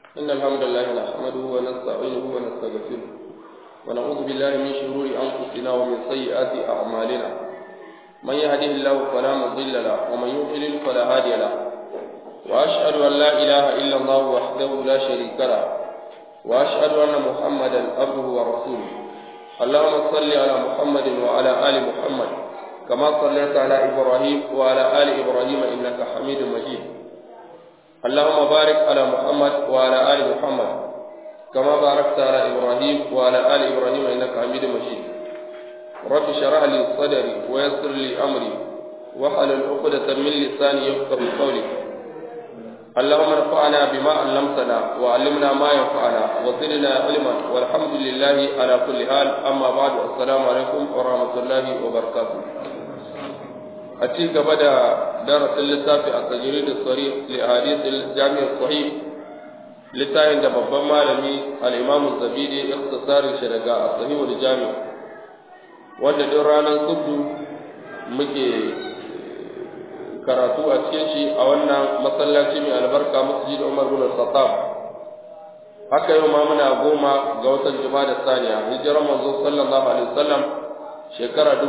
إن الحمد لله نحمده ونستعينه ونستغفره ونعوذ بالله من شرور أنفسنا ومن سيئات أعمالنا من يهده الله فلا مضل له ومن يضلل فلا هادي له وأشهد أن لا إله إلا الله وحده لا شريك له وأشهد أن محمدا عبده ورسوله اللهم صل على محمد وعلى آل محمد كما صليت على إبراهيم وعلى آل إبراهيم إنك حميد مجيد اللهم بارك على محمد وعلى آل محمد كما باركت على إبراهيم وعلى آل إبراهيم إنك حميد مجيد رب اشرح لي صدري ويسر لي أمري واحلل عقدة من لساني يفقه قولي اللهم انفعنا بما علمتنا وعلمنا ما ينفعنا وزدنا علما والحمد لله على كل حال أما بعد السلام عليكم ورحمة الله وبركاته أتيك بدأ درس اللتافي التجريد الصريح لأحاديث الجامع الصحيح littafin da babban malami al'imamu zabidi ikhtisarin shi daga asahihul jami wanda duk ranar subdu muke karatu a cikin shi a wannan masallaci mai albarka masjid Umar bin Khattab haka yau ma muna goma ga watan Juma'a da Saniya hijirar manzo sallallahu alaihi wasallam shekara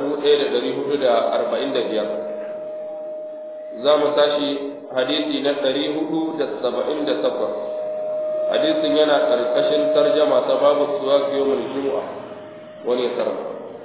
1445 za mu tashi hadisi na 478 hadisin yana ƙarƙashin tarjama ta babu suwa yawmul jumu'a wani ya karanta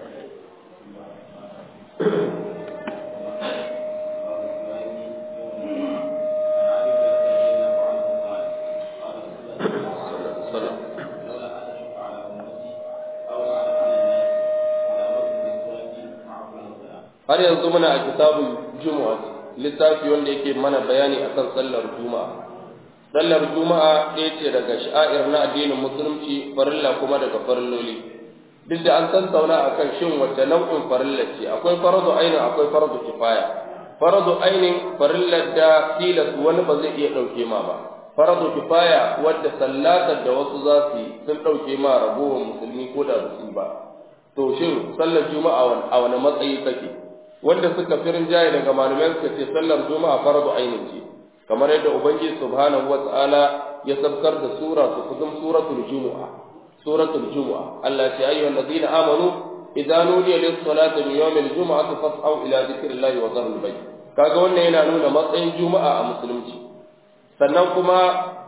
har yanzu muna a kitabun juma'a littafi wanda yake mana bayani akan sallar juma'a sallar juma'a ɗaya ce daga sha'ir na addinin musulunci farilla kuma daga farilloli duk da an tattauna akan shin wacce nau'in farilla ce akwai faradu ainin akwai faradu kifaya faradu ainin farillar da tilas wani ba zai iya ɗauke ma ba faradu kifaya wadda sallatar da wasu za su yi sun ɗauke ma ragowar musulmi ko da su ba to shin sallar juma'a a wani matsayi take wanda suka firin jaye daga malamai suka ce sallar juma'a faradu ainin ce kamar yadda ubangiji subhanahu wata'ala ya sabkar da sura su kudum suratul jumu'a suratul jumu'a Allah ya ayyuhal ladina amanu idza nudiya lis salati min yawmil jumu'ati fas'au ila dhikrillahi wa dharul bayt kaga wannan yana nuna matsayin juma'a a musulunci sannan kuma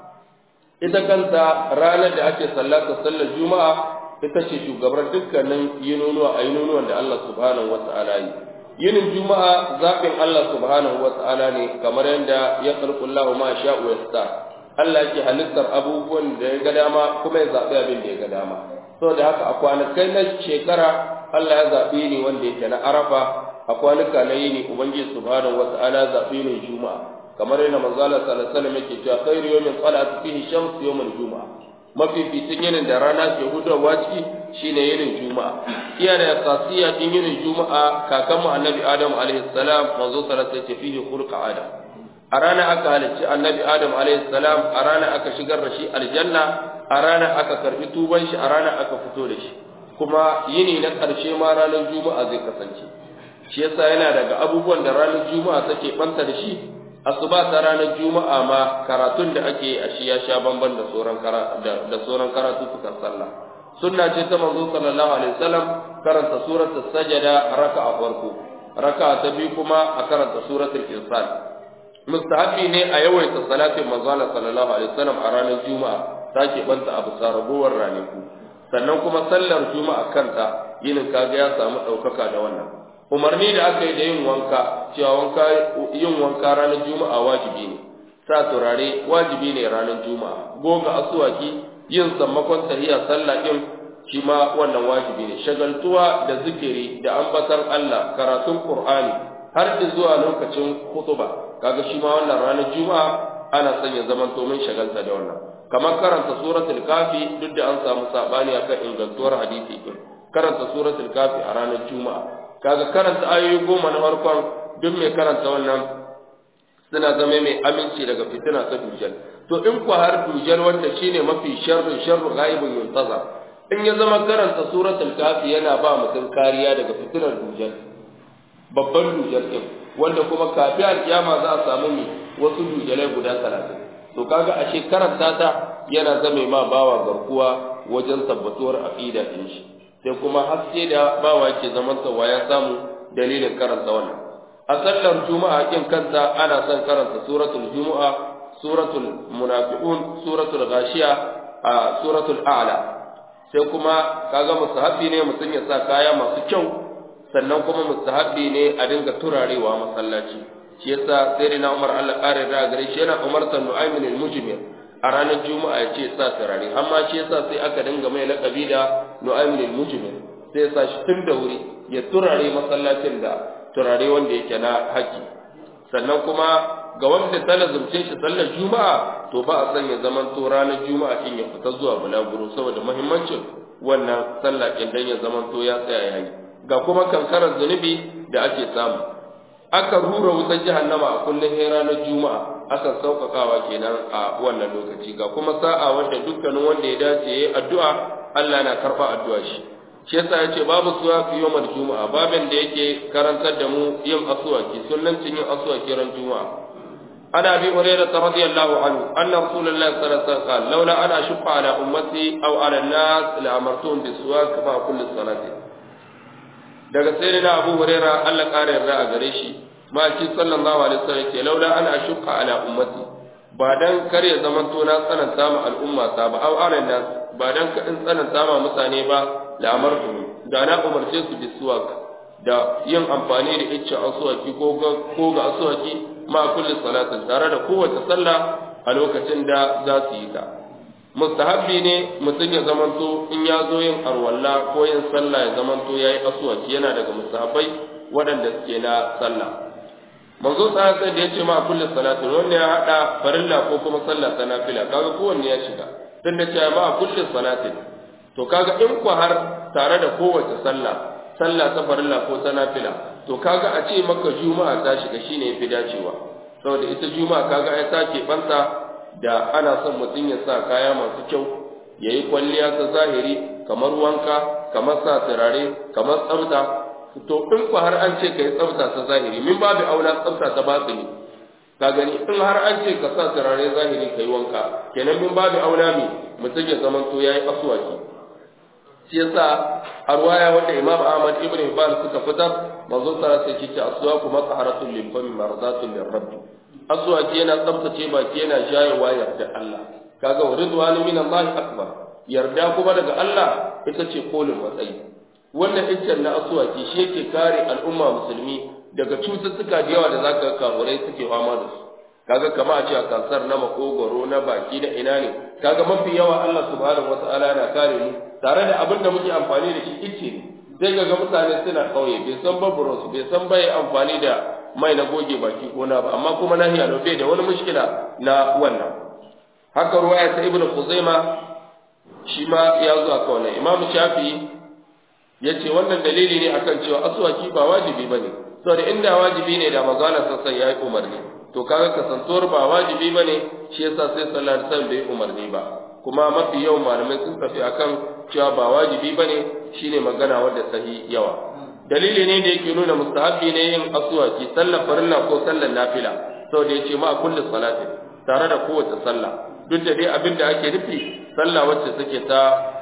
ita kanta ranar da ake sallata sallar juma'a ita ce shugabar dukkanin yinunuwa a yinunuwan da Allah subhanahu wata'ala yi yinin juma'a zaɓin Allah subhanahu wa ta'ala ne kamar yadda ya kalkullahu ma sha'u ya sta Allah yake halittar abubuwan da ya ga dama kuma ya zaɓi abin da ya ga dama saboda haka a kwanakai na shekara Allah ya zaɓi ni wanda yake na arafa a kwanuka na yini ubangiji subhanahu wa ta'ala zaɓi ni juma'a kamar yadda manzo Allah sallallahu alaihi wasallam yake cewa khairu yawmin salat fihi shams yawmul juma'a mafificin yinin da rana ke hudarwa ciki shine yinin juma'a iya da kasiya din yinin juma'a kakan mu annabi adam alaihi salam manzo sallallahu alaihi wasallam fihi khulqa adam a rana aka halicci annabi adam alaihi salam a rana aka shigar da shi aljanna a rana aka karbi tuban shi a rana aka fito da shi kuma yini na karshe ma ranar juma'a zai kasance shi yasa yana daga abubuwan da ranar juma'a take banta da shi asuba ta ranar juma'a ma karatun da ake a shi ya sha bamban da sauran da sauran karatu sukan sallah sunna ce ta manzo sallallahu alaihi wasallam karanta suratul sajada raka'a farko raka'a ta biyu kuma a karanta suratul insan mustahabi ne a yawaita salatin manzo sallallahu alaihi wasallam a ranar juma'a take banta abu saragowar ranaku sannan kuma sallar juma'a kanta yinin kaga ya samu daukaka da wannan umarni da aka yi da yin wanka cewa wanka yin wanka ranar juma'a wajibi ne sa turare wajibi ne ranar juma'a goga asuwaki yin sammakon tahiya sallah din shi ma wannan wajibi ne shagaltuwa da zikiri da ambatan Allah karatun Qur'ani har da zuwa lokacin khutba kaga shi ma wannan ranar juma'a ana son ya zaman to mun shagalta da wannan kamar karanta suratul kafi duk da an samu sabani akan ingantuwar hadisi din karanta suratul kafi a ranar juma'a kaga karanta ayoyi goma na farkon duk mai karanta wannan suna zama mai aminci daga fitina ta dujal to in ku har dujal wanda shine mafi sharrin sharru ghaibun yuntaza in ya zama karanta suratul kafi yana ba mutum kariya daga fitinar dujal babban dujal din wanda kuma kafin alkiyama za a samu mi wasu dujalai guda talatin to kaga ashe karanta ta yana zame ma bawa garkuwa wajen tabbatuwar aqida din shi sai kuma haske da bawa ke zaman wa ya samu dalilin karanta wannan a sallar juma'a kin kanta ana son karanta suratul juma'a suratul munafiqun suratul ghashiya a suratul a'la sai kuma kaga mustahabi ne mutum ya sa kaya masu kyau sannan kuma mustahabi ne a dinga turarewa masallaci shi yasa sai na Umar Allah kare da gare shi yana umartar Nu'aymin al-Mujmir a ranar Juma'a ya ce sa turare amma shi yasa sai aka dinga mai lakabi da Nu'aymin al-Mujmir sai ya sa shi tun da wuri ya turare masallacin da turare wanda yake na haƙi sannan kuma ga wanda ta lazumce shi sallar Juma'a to ba a san ya zaman to ranar Juma'a din ya fita zuwa bulaguro saboda muhimmancin wannan sallah din dan ya zaman to ya tsaya yayi ga kuma kankarar zunubi da ake samu aka rura wutar jahannama a kullum sai ranar juma'a aka sauƙaƙawa kenan a wannan lokaci ga kuma sa'a wanda dukkanin wanda ya dace yayi addu'a Allah na karɓa addu'a shi shi yasa yace babu suwa fi yawmal juma'a babin da yake karantar da mu yin asuwaki sunnancin yin asuwaki ran juma'a عن ابي هريره رضي الله عنه ان رسول الله صلى الله عليه وسلم قال لولا ان اشق على امتي او على الناس لامرتهم بالسواك مع كل صلاه daga sai na abu huraira Allah ƙara yarda a gare shi maki sallallahu alaihi wasallam ce laula ana ashqa ala ummati ba dan kar ya zaman to na tsananta ma al'umma ta ba aw ala nas ba dan ka in tsananta ma mutane ba la amartu da na umarce su bisuwak da yin amfani da icce asuwaki ko ga ko ga asuwaki ma kulli salatin tare da kowace sallah a lokacin da za su yi ta mustahabbi ne mutum ya zamanto in ya zo yin arwalla ko yin sallah ya zamanto ya yi asuwaki yana daga mustahabbai waɗanda suke na sallah manzo sai da ya ce ma kulli salatin wanda ya hada farilla ko kuma sallah ta nafila kaga kowanne ya shiga tun da cewa ma kulli salatin to kaga in ku har tare da kowace sallah sallah ta farilla ko ta nafila to kaga a ce maka juma'a ta shiga shine yafi dacewa saboda ita juma'a kaga ai ta banta da ana son mutum ya sa kaya masu kyau yayi kwalliya ta zahiri kamar wanka kamar sa turare kamar tsafta to in ku har an ce kai tsafta ta zahiri min babu aula tsafta ta batini ka gani in har an ce ka sa turare zahiri kai wanka kenan min babu aula mi mutum ya zaman to yayi aswaki shi yasa a ruwaya wanda Imam Ahmad ibn Hibban suka fitar manzo sallallahu alaihi wasallam ce aswaku mataharatul lil fami mardatul lirrabb aswaki yana tsaftace baki yana jayewa yarda Allah kaga wa ridwanu min Allah akbar yarda kuma daga Allah ita ce kolin matsayi wannan iccen na aswaki shi yake kare al'umma musulmi daga cututtuka da yawa da zaka kamurai suke fama da su kaga kama a ce a kansar na makogoro na baki da ina ne kaga mafi yawa Allah subhanahu wataala na kare mu tare da abin da muke amfani da shi icce ne sai ga mutane suna kauye bai san babburos bai san bai amfani da mai na goge baki ko na ba amma kuma nahiya da bai da wani mushkila na wannan haka ruwaya ta ibnu khuzaima shi ma ya zo aka wannan imamu shafi'i yace wannan dalili ne akan cewa aswaki ba wajibi bane saboda inda wajibi ne da manzala sassan yayi umarni to kaga kasantuwar ba wajibi bane shi yasa sai sallallahu alaihi wasallam bai umarni ba kuma mafi yawan malamai sun tafi akan cewa ba wajibi bane shine magana wadda sahi yawa dalili ne da yake nuna mustahabbi ne yin aswaki sallar farilla ko sallar nafila saboda yace ma kullu salati tare da kowace sallah duk da dai abin da ake nufi sallah wacce take ta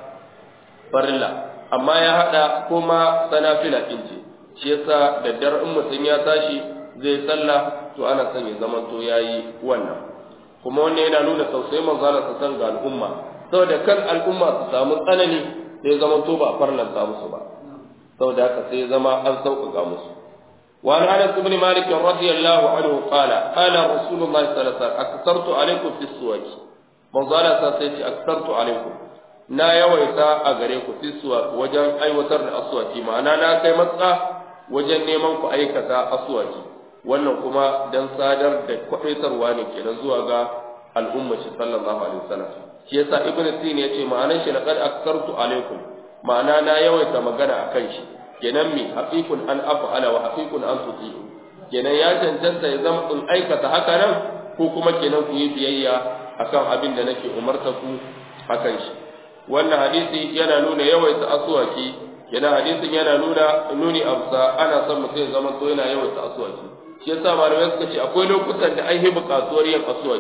farilla amma ya hada kuma sanafila din ce shi yasa daddar in mutum ya tashi zai sallah to ana son ya zama to yayi wannan kuma wannan yana nuna tausayi manzala ta san ga al'umma saboda kan al'umma su samu tsanani sai zama to ba farlanta musu ba saboda haka sai zama an sauƙaƙa musu وعن انس بن مالك رضي الله عنه قال قال رسول الله صلى الله عليه وسلم اكثرت عليكم في السواك من قال سيتي اكثرت عليكم na yawaita a gare ku fisuwa wajen aiwatar da aswaki ma'ana na kai matsa wajen neman ku aikata aswaki wannan kuma dan sadar da kwaɗaitarwa ne kenan zuwa ga al'ummar shi sallallahu alaihi wasallam shi yasa ibnu sin yace ma'anar shi laqad aktartu alaikum ma'ana na yawaita magana akan shi kenan mi haqiqun an af'ala wa haqiqun an tuti'u kenan ya cancanta ya zama in aikata haka nan ko kuma kenan ku yi biyayya akan abin da nake umarta ku akan shi wannan hadisi yana nuna yawaita aswaki kenan hadisin yana nuna nuni amsa ana son mutum ya zama to yana yawaita aswaki shi yasa malamai suka ce akwai lokutan da an yi buƙatuwar yin aswaki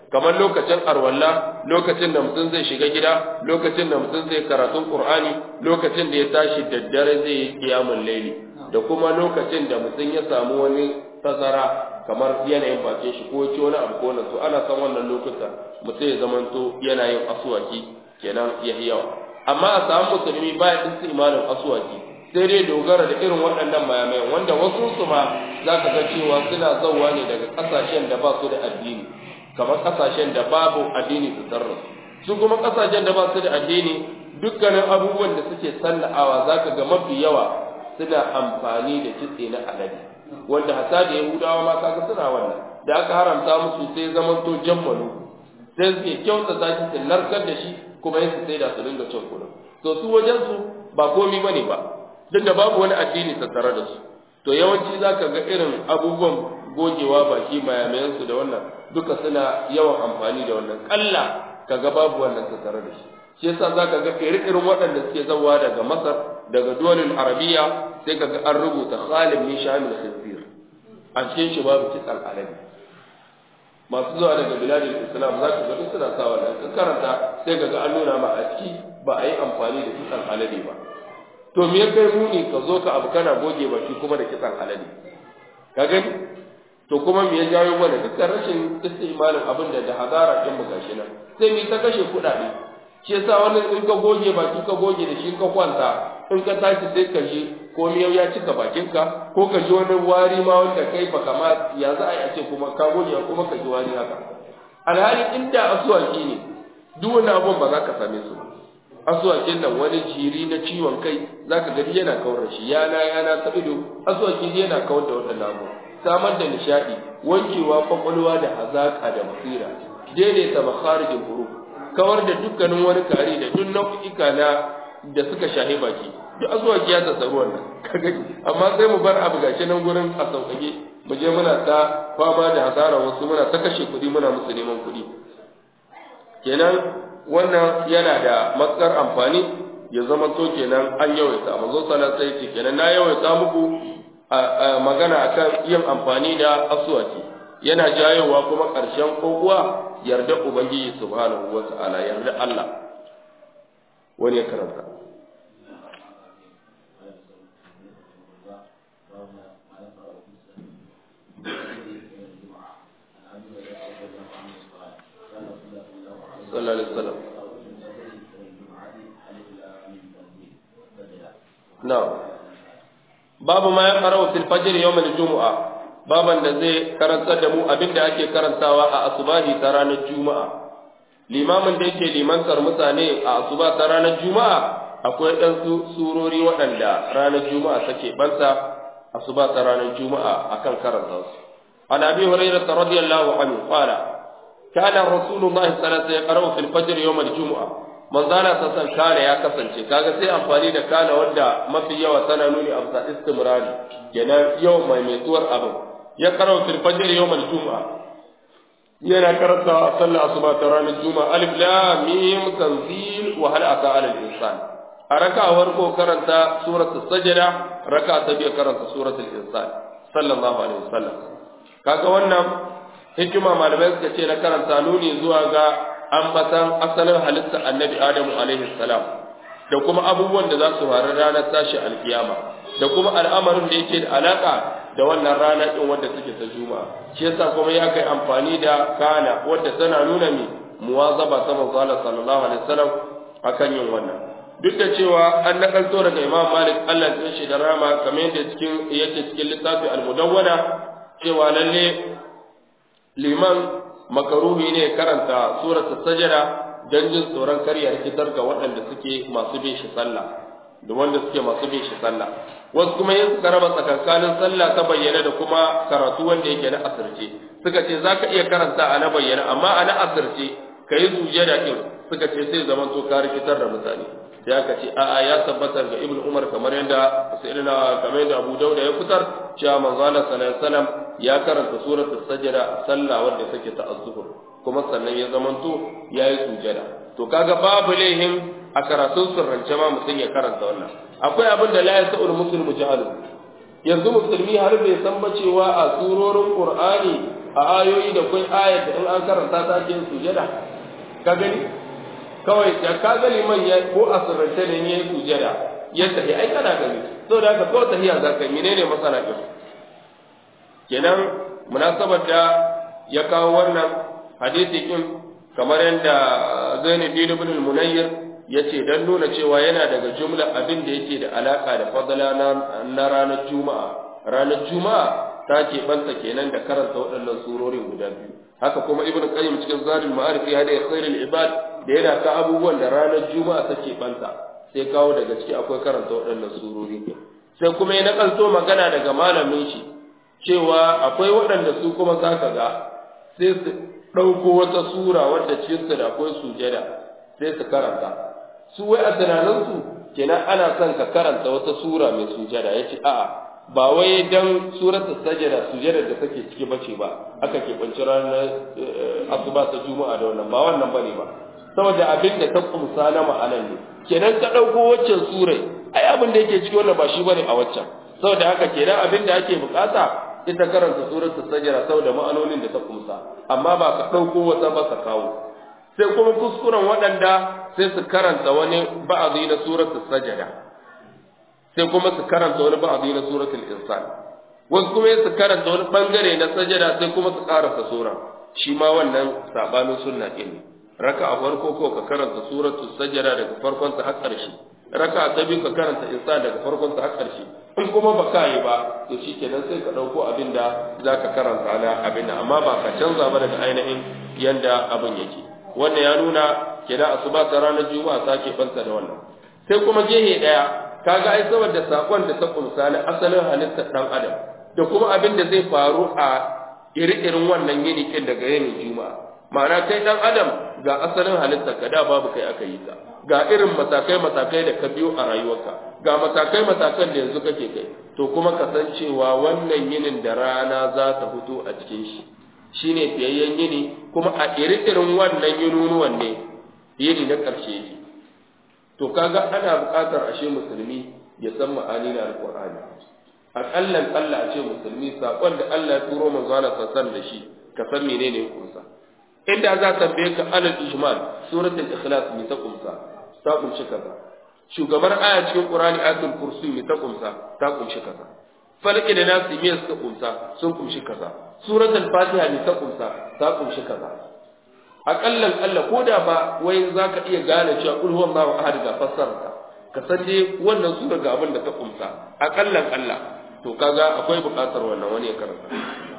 kamar lokacin arwalla lokacin da mutum zai shiga gida lokacin da mutum zai karatun qur'ani lokacin da ya tashi daddare zai yi qiyamul layli da kuma lokacin da mutum ya samu wani tazara kamar yanayin bakin shi ko ci wani abu ko na to ana san wannan lokuta mutum ya zamanto yana yin aswaki kenan ya yawa amma a samu musulmi baya istimalin aswaki sai dai dogara da irin waɗannan mayamayan wanda wasu su ma za ka ga cewa suna zauwa ne daga ƙasashen da ba su da addini kamar ƙasashen da babu addini su tarra su kuma ƙasashen da ba su da addini dukkanin abubuwan da suke salla'awa za ka ga mafi yawa suna amfani da kitse na alade wanda hasa da yahudawa ma kaga suna wannan da aka haramta musu sai zaman to jammalu sai suke kyauta zaki su narkar da shi kuma yin su sai da su dinga cin kuɗin to su wajen su ba komi bane ba duk da babu wani addini tattare da su to yawanci za ka ga irin abubuwan gogewa baki mayamayansu da wannan duka suna yawan amfani da wannan kalla ka ga babu wannan tattare da shi shi yasa za ka ga irin waɗanda suke zawa daga masar daga duwalin arabiya sai ka ga an rubuta khalid min shamil khinzir a cikin shi babu kitsan alabi masu zuwa daga biladin islam za ka ga duk suna sa wannan ka karanta sai ka ga an nuna ma a ciki ba a yi amfani da kitsan alade ba to me kai muni ka zo ka abu kana goge baki kuma da kitsan alade ka gani to kuma me ya jawo mana dukkan rashin istimalin abin da da hadara din mu gashi nan sai mu ta kashe kuɗaɗe shi yasa wannan in ka goge baki ka goge da shi ka kwanta in ka tashi sai ka ji ko miyau ya cika bakinka ko ka ji wani wari ma wanda kai ba kama ya za a yi a ce kuma ka goge kuma ka ji wari haka alhali inda asuwaki ne duk wani abun ba za ka same su asuwakin nan wani jiri na ciwon kai za ka gani yana kawar da shi yana yana ta ido asuwakin yana kawar da waɗannan abu samar da nishaɗi wankewa kwakwalwa da hazaƙa da basira daidaita makharijin huruf kawar da dukkanin wani kare da duk nau'ika na da suka shahi baki duk asuwaki ya tsatsaru wannan kaga amma sai mu bar abu gashi nan gurin a sauƙaƙe mu je muna ta fama da hasara wasu muna ta kashe kuɗi muna musu neman kuɗi kenan wannan yana da matsar amfani ya zama to kenan an yawaita manzo sallallahu alaihi wasallam kenan na yawaita muku magana akan yin amfani da aswaki yana jayowa kuma ƙarshen kokuwa yarda ubangiji subhanahu wata'ala yarda Allah wani ya karanta sallallahu alaihi wasallam na'am babu ma ya qara'u fil fajr yawm al-jumu'a baban da zai karantar da mu abinda ake karantawa a asubahi ta ranar juma'a limamin da yake limantar mutane a asuba ta ranar juma'a akwai ɗan surori waɗanda ranar juma'a take banta asuba ta ranar juma'a akan karanta su an abi hurairah radiyallahu anhu qala kana rasulullahi sallallahu alaihi wasallam yaqra'u fil fajr yawm al-jumu'a manzana ta san kana ya kasance kaga sai amfani da kana wanda mafi yawa tana nuni a bisa istimrari kenan yau mai metuwar abin ya qara'u fil fajr yawm al-jumu'a yana karanta a sallar asuba ta ranar juma'a alif lam mim tanzil wa hal ata ala al-insan a raka'awar ko karanta suratul sajda raka'a ta biyu karanta suratul insan sallallahu alaihi wasallam kaga wannan hikima malamai suka ce na karanta nuni zuwa ga ambatan asalin halittar annabi adamu alaihi salam da kuma abubuwan da za su faru ranar tashi alkiyama da kuma al'amarin da yake da alaka da wannan rana din wanda take ta juma'a shi yasa kuma ya kai amfani da kana wanda tana nuna mi muwazaba ta manzo Allah sallallahu alaihi wasallam akan yin wannan duk da cewa an nakalto daga Imam Malik Allah ya shi da rama kamar yadda cikin yake cikin littafi al-Mudawwana cewa lalle liman makaruhi ne karanta suratul sajda dan jin tsoron karya rikitar ga waɗanda suke masu bin shi sallah da wanda suke masu bin shi sallah wasu kuma yin suka raba tsakankanin sallah ta bayyana da kuma karatu wanda yake na asirce suka ce zaka iya karanta a na bayyana amma a na asirce kayi sujada din suka ce sai zaman to ka rikitar da mutane sai aka ce a'a ya tabbatar ga ibnu umar kamar yadda sayyidina kamar yadda abu dauda ya fitar cewa manzo Allah sallallahu alaihi wasallam ya karanta suratul sajda a sallah wanda take ta az-zuhr kuma sannan ya zamanto yayi sujada to kaga babu laihin a karatun sirrance ma mutum ya karanta wannan akwai abin da la yasa'ul muslimu jahalu yanzu musulmi har bai san ba cewa a surorin qur'ani a ayoyi da kai ayat da in an karanta ta ke sujada ka gani kawai da ka ga liman ya ko a sirrance ne ya sujada ya tafi ai kana gani saboda haka kawai tahiya za ka yi menene masana din kenan munasabar da ya kawo wannan hadisi din kamar yadda Zainab ibn al-Munayyir yace dan nuna cewa yana daga jumla abin da yake da alaka da fadala na ranar juma'a ranar juma'a ta ke banta kenan da karanta waɗannan surorin guda biyu haka kuma ibn qayyim cikin zadul ma'arif ya da khairul ibad da yana ka abubuwan da ranar juma'a take banta sai kawo daga ciki akwai karanta waɗannan surori sai kuma ya nakalto magana daga malamin shi cewa akwai waɗanda su kuma zaka ga sai su ɗauko wata sura wadda cikinsu da akwai sujada sai su karanta su wai a tunaninsu kenan ana son ka karanta wata sura mai sujada ya ce a'a ba wai dan surata sajada sujada da take ciki bace ba aka ke banci ranar asuba ta juma'a da wannan ba wannan bane ba saboda abin da ta kumsa na ma'anan ne kenan ka ɗauko waccan surai ai abin da yake ciki wannan ba shi bane a waccan saboda haka kenan abin da ake bukata ita karanta suratul sajda saboda ma'anonin da ta kumsa amma ba ka dauko wata ba ka kawo sai kuma kuskuren waɗanda sai su karanta wani ba'dhi na suratul sajda sai kuma su karanta wani ba'dhi na suratul insan wasu kuma su karanta wani bangare na sajda sai kuma su karanta sura shi ma wannan sabanin sunna din raka a farko ko ka karanta suratul sajda daga farkon ta har ƙarshe raka ta biyu ka karanta insan daga farkon ta har ƙarshe in kuma ba ka yi ba to shi kenan sai ka ɗauko abin da za ka karanta na abin da amma ba ka canza ba daga ainihin yanda abin yake wannan ya nuna kenan asuba ta ranar juma'a ta ke banta da wannan sai kuma gehe ɗaya kaga ai saboda sakon da ta kumsa na asalin halittar ɗan adam da kuma abin da zai faru a iri-irin wannan yini kin daga yinin juma'a ma'ana kai ɗan adam ga asalin halittar ka da babu kai aka yi ta ga irin matakai-matakai da ka biyo a rayuwarka ga matakai-matakan da yanzu kake kai to kuma kasancewa wannan yinin da rana za ta fito a cikin shi shine fiyayyen yini kuma a iri-irin wannan yinunuwan ne yini na ƙarshe yake to kaga ana buƙatar ashe musulmi ya san ma'ani na alƙur'ani aƙallan Allah a ce musulmi saƙon da Allah ya turo manzo Allah sassan da shi ka san menene kunsa inda za ta tambaye ka alal ijmal suratul ikhlas me ta kumsa ta kumshi kaza shugabar aya cikin qur'ani ayatul kursi me ta kumsa ta kumshi kaza falaki da nasi me suka kumsa sun kumshi kaza suratul fatiha me ta kumsa ta kumshi kaza akallan Allah ko da ba wai zaka iya gane cewa kul huwallahu ahad ga fassarta ka san dai wannan sura ga abin da ta kumsa akallan Allah to kaga akwai buƙatar wannan wani ya karanta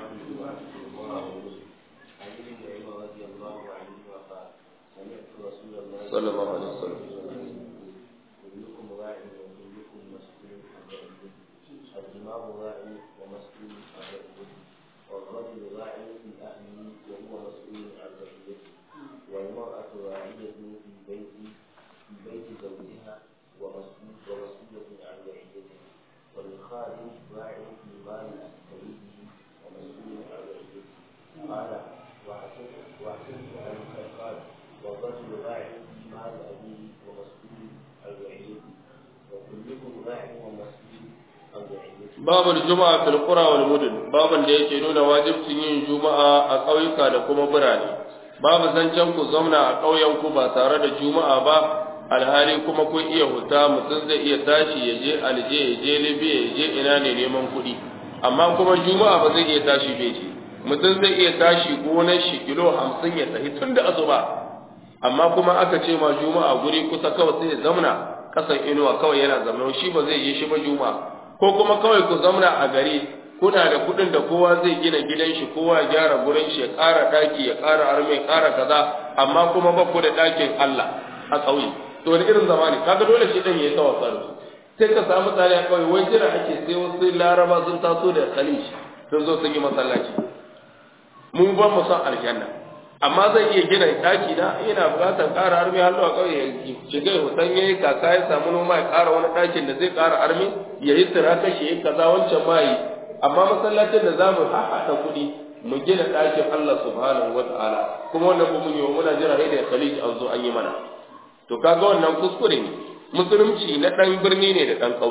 صلى الله عليه وسلم كلكم راع وكلكم مسؤول عن رعيته الدماغ راع ومسؤول عن رعيته والرجل راع في اهله وهو مسؤول عن رعيته والمراه راعيه في بيت في بيت زوجها ومسؤول ومسؤوله عن رعيته والخادم راع في مال سيده ومسؤول عن رعيته قال واحسنت واحسنت ان قال والرجل راع في مال أبيه ومسؤول عن رعيته وكلكم راع ومسؤول عن رعيته babu juma'a fil qura wal mudun babun da yake nuna wajibcin yin juma'a a ƙauyuka da kuma birane babu zancen ku zauna a ƙauyen ku ba tare da juma'a ba alhali kuma kun iya huta mutum zai iya tashi ya je alje ya je libya ya je ina ne neman kuɗi amma kuma juma'a ba zai iya tashi bai je mutum zai iya tashi gonar shi kilo hamsin ya tafi tun da asuba amma kuma aka ce ma juma'a guri kusa kawai sai ya zamna kasan inuwa kawai yana zama shi ba zai yi shi ba juma'a ko kuma kawai ku zamna a gari kuna da kuɗin da kowa zai gina gidan shi kowa ya gyara gurin shi ya ƙara ɗaki ya ƙara arme ya ƙara kaza amma kuma ba ku da ɗakin Allah a ƙauye to wani irin zamani kaga dole shi ɗan ya yi tawassa da su sai ka samu tsari a ƙauye wai jira ake sai wasu laraba sun taso da khalij sun zo sun yi masallaci mun ba mu san aljanna amma zai iya gina daki na yana buƙatar ƙara armi har zuwa ƙauye ya shiga ya hutan yayi kaka ya samu noma ya ƙara wani ɗakin da zai ƙara armi ya yi tiraka shi ya kaza wancan ma yi amma masallacin da zamu haɗa kuɗi mu gina ɗakin Allah subhanahu wa ta'ala kuma wannan ba mun yi wa muna jira da khalij an zo an yi mana to kaga wannan kuskure ne musulunci na ɗan birni ne da ɗan ƙauye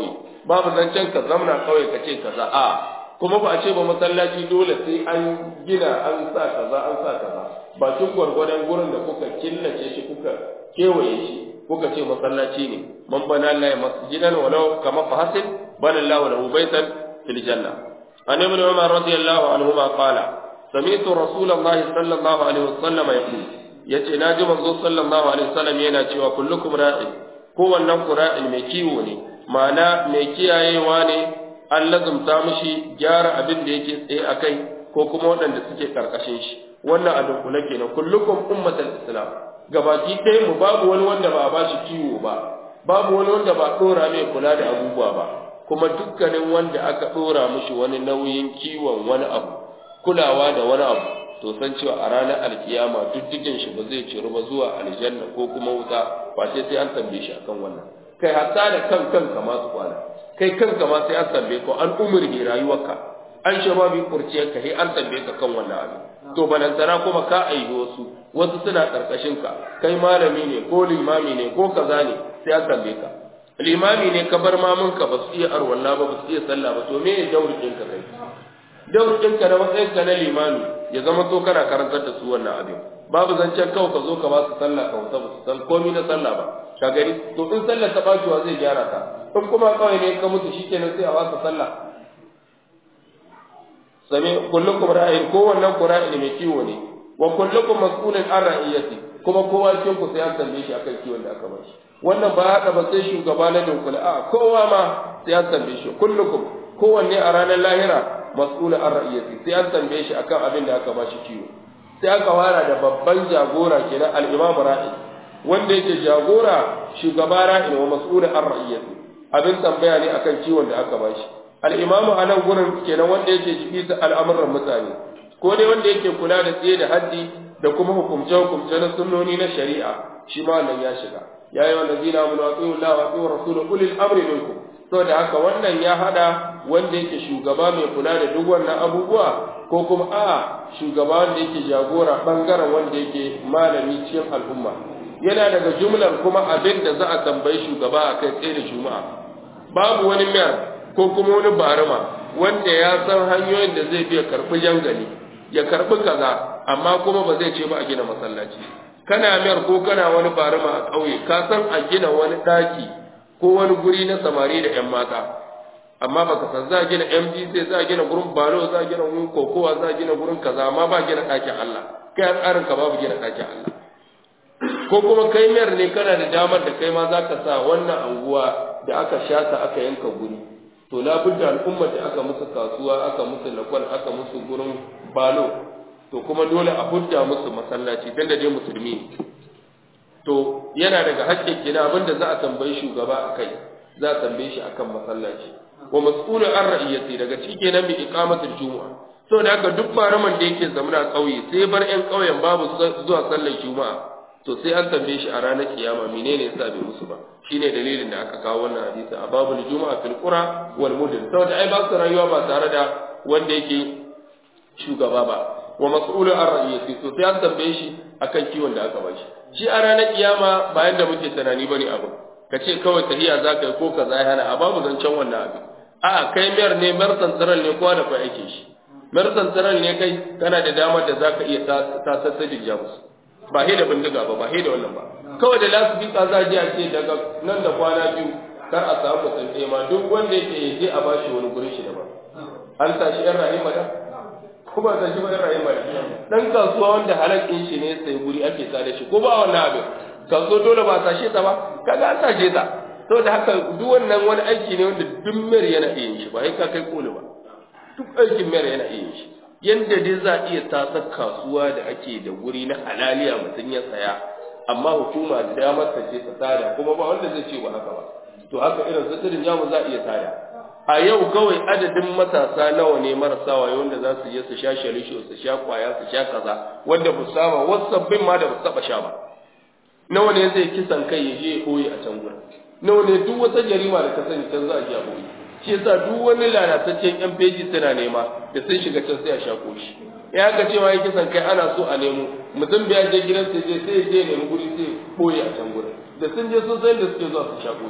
babu zancen ka zamna kawai ka ce kaza a kuma ba a ce ba masallaci dole sai an gina an sa kaza an sa kaza bakin gwargwadon gurin da kuka killace shi kuka kewaye shi kuka ce masallaci ne man bana Allah ya masjidan walau kama fa hasil bana Allah lahu baitan fil janna an ibn umar radiyallahu anhuma qala sami'tu rasulullahi sallallahu alaihi wasallam yaqul yace naji manzo sallallahu alaihi wasallam yana cewa kullukum ra'in kowannen ku ra'in mai kiwo ne ma'ana mai kiyayewa ne an lazumta mishi gyara abin da yake tsaye akai ko kuma waɗanda suke karkashin shi wannan a dunkule kenan kullukum ummatul islam gabaki ɗaya mu babu wani wanda ba a ba shi kiwo ba babu wani wanda ba ɗora mai kula da abubuwa ba kuma dukkanin wanda aka ɗora mishi wani nauyin kiwon wani abu kulawa da wani abu to san cewa a ranar alkiyama diddigin shi ba zai ciru ba zuwa aljanna ko kuma wuta ba sai sai an tambaye shi akan wannan kai hatta da kan kanka ma su kwana kai kanka ma sai an tambaye ko an umurhi rayuwarka an shababi kurciyarka sai an tambaye ka kan wannan abin to balantana kuma ka aihi wasu wasu suna karkashin ka kai malami ne ko limami ne ko kaza ne sai an tambaye ka limami ne ka bar mamun ka ba su iya arwalla ba ba su iya sallah ba to me ya daurin ka kai daurin ka na matsayin ka na limami ya zama to kana karantar da su wannan abin babu zancen kawai ka zo ka ba su sallah ka wuta ba su san komai na sallah ba ka gani to in sallar ta bacewa zai gyara ka in kuma kawai ne ka mutu shikenan sai a wasa sallah sami kullukum ra'in kowannen ku ra'in mai kiwo ne wa kullukum mas'ulun an ra'iyati kuma kowa cikin ku sai an tambaye shi akan kiwon da aka bashi wannan ba haka ba sai shugaba na dunkula a kowa ma sai an tambaye shi kullukum kowanne a ranar lahira mas'ulun an ra'iyati sai an tambaye shi akan abin da aka bashi kiwo sai aka wara da babban jagora kenan al-imam ra'i wanda yake jagora shugaba ra'i wa mas'ulun an ra'iyati abin tambaya ne akan kiwon da aka bashi al'imamu a nan gurin kenan wanda yake jibisa al'amuran mutane ko dai wanda yake kula da tsaye da haddi da kuma hukumce-hukumce na sunnoni na shari'a shi ma nan ya shiga ya yi wanda zina mun watsi Allah wa tsohon rasulun ulil amri minku saboda haka wannan ya hada wanda yake shugaba mai kula da duk wannan abubuwa ko kuma a shugaba wanda yake jagora bangaren wanda yake malami cikin al'umma yana daga jumlar kuma abin da za a tambayi shugaba a kai tsaye da juma'a babu wani mayar ko kuma wani barima wanda ya san hanyoyin da zai biya karɓi jangali ya karɓi kaza amma kuma ba zai ce ba a gina masallaci kana mayar ko kana wani barima a ƙauye ka san a gina wani ɗaki ko wani guri na samari da 'yan mata amma baka san za a gina MDC za a gina gurin balo za a gina gurin kokowa za a gina gurin kaza amma ba gina ɗakin Allah kai a tsarin ka babu gina ɗakin Allah ko kuma kai mayar ne kana da damar da kai ma za ka sa wannan anguwa da aka shata aka yanka guri to labudda al'ummar da aka musu kasuwa aka musu lakwal aka musu gurin balo to kuma dole a hudda musu masallaci dan da dai musulmi to yana daga haƙƙin kina abinda za a tambayi shugaba akai za a tambaye shi akan masallaci wa mas'ulun an ra'iyati daga ciki kenan bi iqamatul jumu'a saboda haka duk baraman da yake zamana ƙauye sai bar ƴan ƙauyen babu zuwa sallar juma'a to sai an tambaye shi a ranar kiyama menene yasa bai musu ba shine dalilin da aka kawo wannan hadisi a babul juma'a fil qura wal mudin saboda ai ba su rayuwa ba tare da wanda yake shugaba ba wa mas'ulun an ra'iyati to sai an tambaye shi akan kiwon da aka bashi shi a ranar kiyama ba yanda muke tunani bane abu ka ce kawai tahiya za ka yi ko ka zai hana a babu zancen wannan abin a kai mayar ne mayar tsantsiran ne kowa da kwa ake shi mayar tsantsiran ne kai kana da damar da za ka iya tasassadin jamus ba he da bindiga ba ba he da wannan ba kawai da lasifika za a je a ce daga nan da kwana biyu kar a samu mutum ɗaya ma duk wanda yake ya je a bashi wani gurin shi daban an tashi yan rahima da kuma ta shi ba yan rahima da dan kasuwa wanda halakin shi ne sai guri ake sa da shi ko ba wannan abin kaso dole ba tashe ta ba kaga an tashe ta saboda haka duk wannan wani aiki ne wanda duk mayar yana iya yin shi ba sai ka kai koli ba duk aikin mayar yana iya yin shi yanda dai za a iya tasar kasuwa da ake da guri na halaliya mutum ya saya amma hukuma da damar ta ce ta tada kuma ba wanda zai ce ba haka ba to haka irin sitirin jamu za a iya tada a yau kawai adadin matasa nawa ne marasa wayo wanda za su je su sha shalisho su sha kwaya su sha kaza wanda ba saba wasu sabbin ma da ba su taba sha ba nawa ne zai kisan kai ya je ya ɓoye a can gurin nawa ne duk wata jarima da ka sani can za a je a ɓoye shi yasa duk wani lalataccen yan feji suna nema da sun shiga can sai a shako shi ya ga cewa ya kisan kai ana so a nemo mutum bai je gidan sai je sai je nemi guri sai ɓoye a can gurin da sun je sun san da suke zuwa su shako shi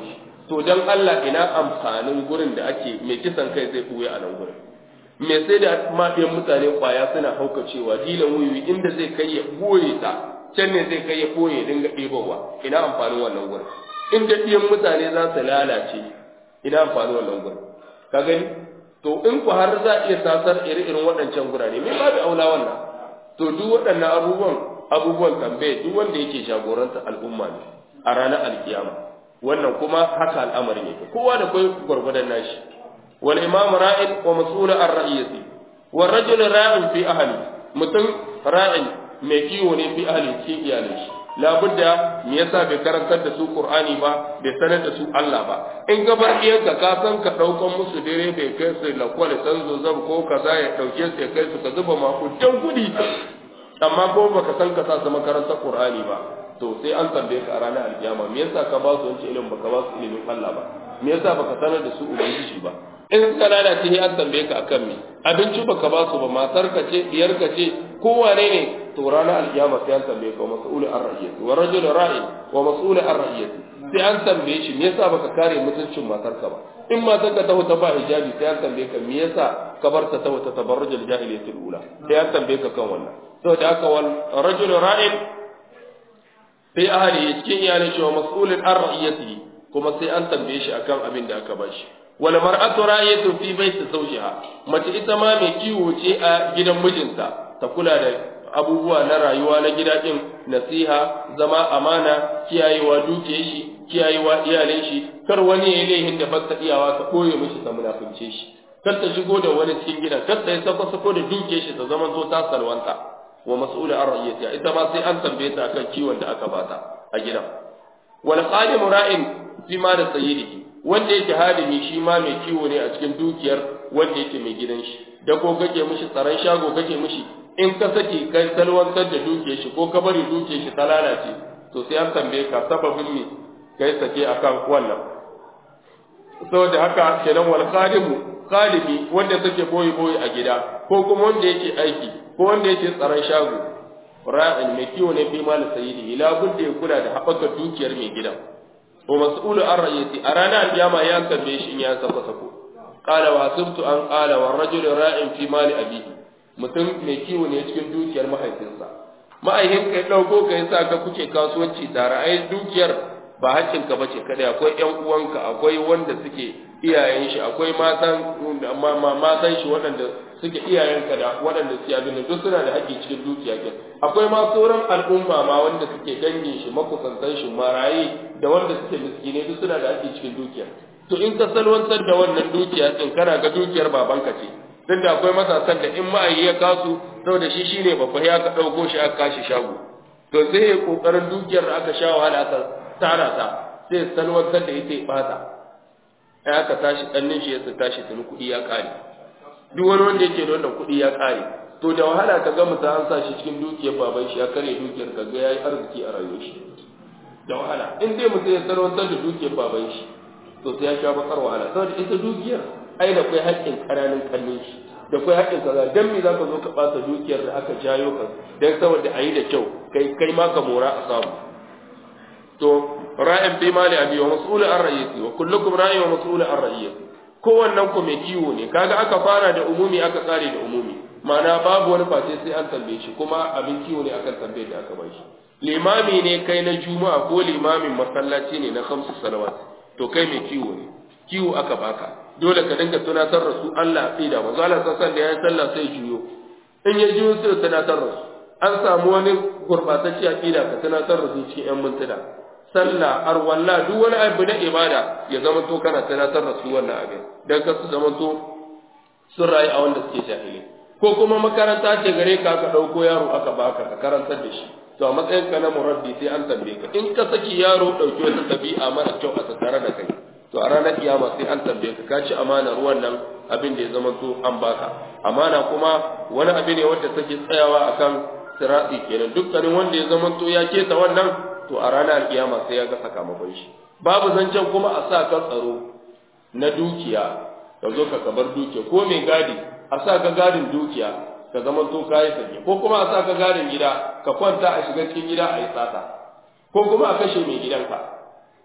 to dan Allah ina amfanin gurin da ake mai kisan kai zai buya a nan gurin me sai da mafiyan mutane kwaya suna haukacewa dilan wuyi inda zai kai ya boye ta can ne zai kai ya boye dinga ɗebowa ina amfanin wannan gurin inda ɗiyan mutane za su lalace ina amfanin wannan gurin ka gani to in ku har za a iya tasar iri-irin waɗancan gurare me babu aula wannan to duk waɗannan abubuwan abubuwan tambaye duk wanda yake jagoranta al'umma ne a ranar alkiyama wannan kuma haka al'amarin yake kowa da kai gwargwadon nashi wal imam ra'in wa mas'ul an ra'iyati wal rajul ra'in fi ahli mutum ra'in mai kiwo ne fi ahli cikin iyalin shi labudda me yasa bai karantar da su qur'ani ba bai sanar da su Allah ba in ka bar iyanka ka san ka daukan musu dare bai kai su lakwal san zo zab ko kaza ya dauke su ya kai su ka zuba makudan kudi amma ko baka san ka sa su makarantar qur'ani ba to sai an tambaye ka a ranar alkiyama me yasa ka ba su wancan ilimin baka ba su ilimin Allah ba me yasa baka sanar da su ubangiji ba in ka lalace sai an tambaye ka akan me abinci baka ba su ba matar ka ce diyar ka ce ko wane ne to ranar alkiyama sai an tambaye ka mas'ul ar-ra'iyati wa rajul ra'in wa mas'ul ar-ra'iyati sai an tambaye shi me yasa baka kare mutuncin matar ka ba in matar ka taho ta ba hijabi sai an tambaye ka me yasa ka bar ta taho ta tabarrujul jahiliyatul ula sai an tambaye ka kan wannan saboda haka wal rajul ra'in fi ahli cikin iyalin shi wa mas'ulun an ra'iyatihi kuma sai an tambaye shi akan abin da aka bashi wal mar'atu ra'iyatu fi baiti zawjiha mace ita ma mai kiwo ce a gidan mijinta ta kula da abubuwa na rayuwa na gida din nasiha zama amana kiyayewa dukiyar shi kiyayewa iyalin shi kar wani ya laihin da fasta iyawa ta koye mishi ta munafince shi kar ta shigo da wani cikin gidan kar ta yi sako sako da dukiyar shi ta zama zo ta salwanta wa mas'ula an ra'iyatiha ita ma sai an tambaye ta akan kiwon da aka bata a gidan wal qadim ra'in fi ma da sayyidihi wanda yake halimi shi ma mai kiwo ne a cikin dukiyar wanda yake mai gidan shi da ko kake mishi tsaron shago kake mishi in ka saki kai salwantar da dukiyar shi ko ka bari dukiyar shi ta lalace to sai an tambaye ka sababin me kai sake akan wannan saboda haka kenan wal qadimu qalimi wanda take boye boye a gida ko kuma wanda yake aiki ko wanda yake tsaron shago ra'in mai kiwo ne fi mal sayyidi ila budda ya kula da haɓaka dukiyar mai gidan wa mas'ulu an ra'yati a ranar kiyama ya tambaye shi in ya sako sako qala wa asibtu an qala wa rajul ra'in fi mali abihi mutum mai kiwo ne cikin dukiyar mahaifinsa ma'aihin kai dauko kai sa ka kuke kasuwanci tare ai dukiyar ba haƙƙinka bace kada akwai ƴan uwanka akwai wanda suke iyayen shi akwai matan matan shi waɗanda suke iyayenka da waɗanda suke abin da duk suna da haƙƙi cikin dukiya ke akwai ma sauran al'umma ma wanda suke dangin shi makusantan shi maraye da wanda suke miskine duk suna da haƙƙi cikin dukiya to in ka salwantar da wannan dukiya din kana ga dukiyar babanka ce duk da akwai matasan da in ma'ayi ya kasu saboda shi shine babba ya ka ɗauko shi aka kashi shago to sai ya kokarin dukiyar da aka sha wahala aka tara ta sai salwantar da ita ya bata ai aka tashi ɗannin shi ya tashi tuni kuɗi ya ƙare duk wani wanda yake da wannan kuɗi ya ƙare to da wahala ka ga mutum an sa shi cikin dukiyar baban shi ya karya dukiyar ka ga yayi arziki a rayuwar shi da wahala in dai mutum ya sarwantar da dukiyar baban shi to sai ya sha bakar wahala saboda ita dukiyar ai da kai haƙƙin ƙananan kallon shi da kai haƙƙin kaza dan me zaka zo ka ɓata dukiyar da aka jayo ka dan saboda ayi da kyau kai kai ma ka mora a samu to ra'in fi mali abi wa mas'ul an ra'iyati wa kullukum ra'in wa mas'ul an ra'iyati kowannen ku mai kiwo ne kaga aka fara da umumi aka kare da umumi ma'ana babu wani face sai an tambaye shi kuma abin kiwo ne akan tambaye da aka bai shi limami ne kai na juma'a ko limamin masallaci ne na khamsu salawat to kai mai kiwo ne kiwo aka baka dole ka dinga tunatar da su Allah aqida manzo Allah sallallahu alaihi wasallam sallah sai juyo in ya juyo sai tunatar da su an samu wani gurbatacce aqida ka tunatar da su cikin yan mintuna sallah arwalla duk wani abu na ibada ya zama to kana tunatar da su wannan abin dan ka su zama to sun rayu a wanda suke jahili ko kuma makaranta ce gare ka aka dauko yaro aka baka ka karantar da shi to a matsayin ka na murabbi sai an tambaye ka in ka saki yaro dauki wata tabi'a mara kyau a tattare da kai to a ranar kiyama sai an tambaye ka ka ci amanar wannan abin da ya zama to an baka amana kuma wani abu ne wanda take tsayawa akan sirati kenan dukkanin wanda ya zama to ya keta wannan to a ranar kiyama sai ya ga sakamakon shi babu zancen kuma a sa ka tsaro na dukiya ka zo ka kabar dukiya ko mai gadi a sa ka gadin dukiya ka zama to kayi sake ko kuma a sa ka gadin gida ka kwanta a shiga cikin gida a yi sata ko kuma a kashe mai gidanka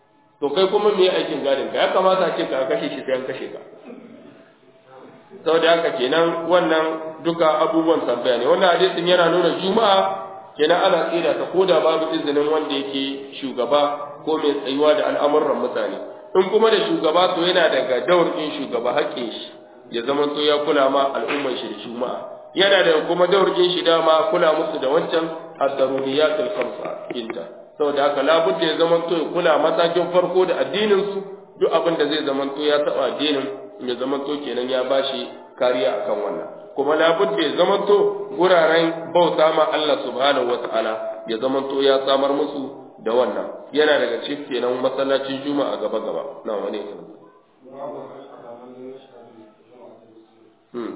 to kai kuma me aikin gadin ka ya kamata a ce ka kashe shi sai an kashe ka saboda haka kenan wannan duka abubuwan tambaya ne wannan hadisin yana nuna juma'a kenan ana tsira ta koda babu izinin wanda yake shugaba ko mai tsayuwa da al'amuran mutane in kuma da shugaba to yana daga daurin shugaba haƙƙin shi ya zama to ya kula ma al'ummar shi da juma'a yana da kuma daurin shi dama kula musu da wancan ad-daruriyatul khamsa inta saboda haka labudda ya zama to ya kula matakin farko da addinin su duk abin da zai zama to ya taba addinin ya zama to kenan ya bashi kariya akan wannan kuma labudda ya zama to guraren bauta ma Allah subhanahu wataala ya zama to ya samar musu da wannan yana daga cikin kenan masallacin juma'a gaba gaba na wani ne hmm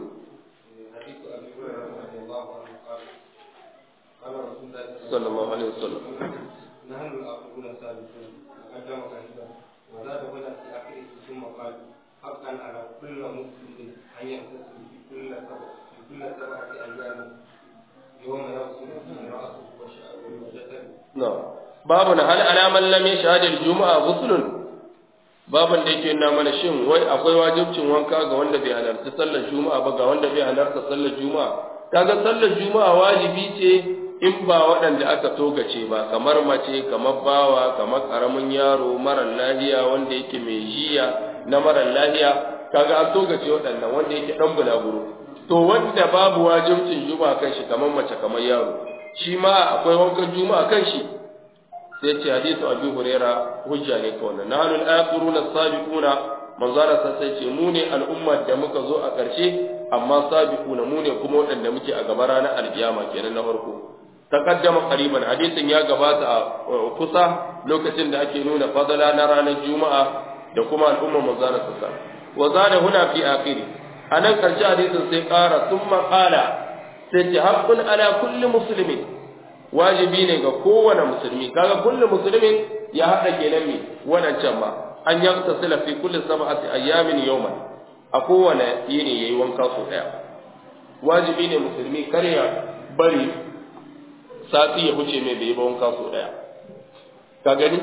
صلى الله عليه وسلم نحن الآخرون السابقون تقدم كثيرا وزاد هنا في آخره ثم قال حقا على كل مسلم أن يغتسل في كل سبع في كل سبعة أيام يوم يغسل فيه رأسه وشعره وجسده نعم باب هل على من لم يشهد الجمعة غسل babin da yake nuna mana shin wai akwai wajibcin wanka ga wanda bai halarci sallar juma'a ba ga wanda bai halarta sallar juma'a kaga sallar juma'a wajibi ce in ba waɗanda aka togace ba kamar mace kamar bawa kamar ƙaramin yaro marar lahiya wanda yake mai jiya na marar lahiya kaga an togace waɗannan wanda yake ɗan bulaguro to wanda babu wajibcin juma'a kan shi kamar mace kamar yaro shi ma akwai wankan juma'a kan shi sai ce hadisu abi huraira hujja ne kawai nahnu al-akhiruna as-sabiquna manzara sai ce mu ne al'umma da muka zo a ƙarshe amma sabiquna mu ne kuma waɗanda muke a gaba ranar alkiyama kenan na farko taqaddama qariban hadisin ya gabata a kusa lokacin da ake nuna fadala na ranar juma'a da kuma al'umma manzara sassa wa zada huna fi akhiri anan karshe hadisin sai ƙara thumma qala sai ce haqqun ala kulli muslimin wajibi ne ga kowane musulmi kaga kullu musulmin ya hada kenan me wannan can ba an yaktasila fi kulli sab'ati ayyamin yawman a kowane yini yayi wanka so daya wajibi ne musulmi kar ya bari sati ya huce mai bai ba wanka so daya ka gani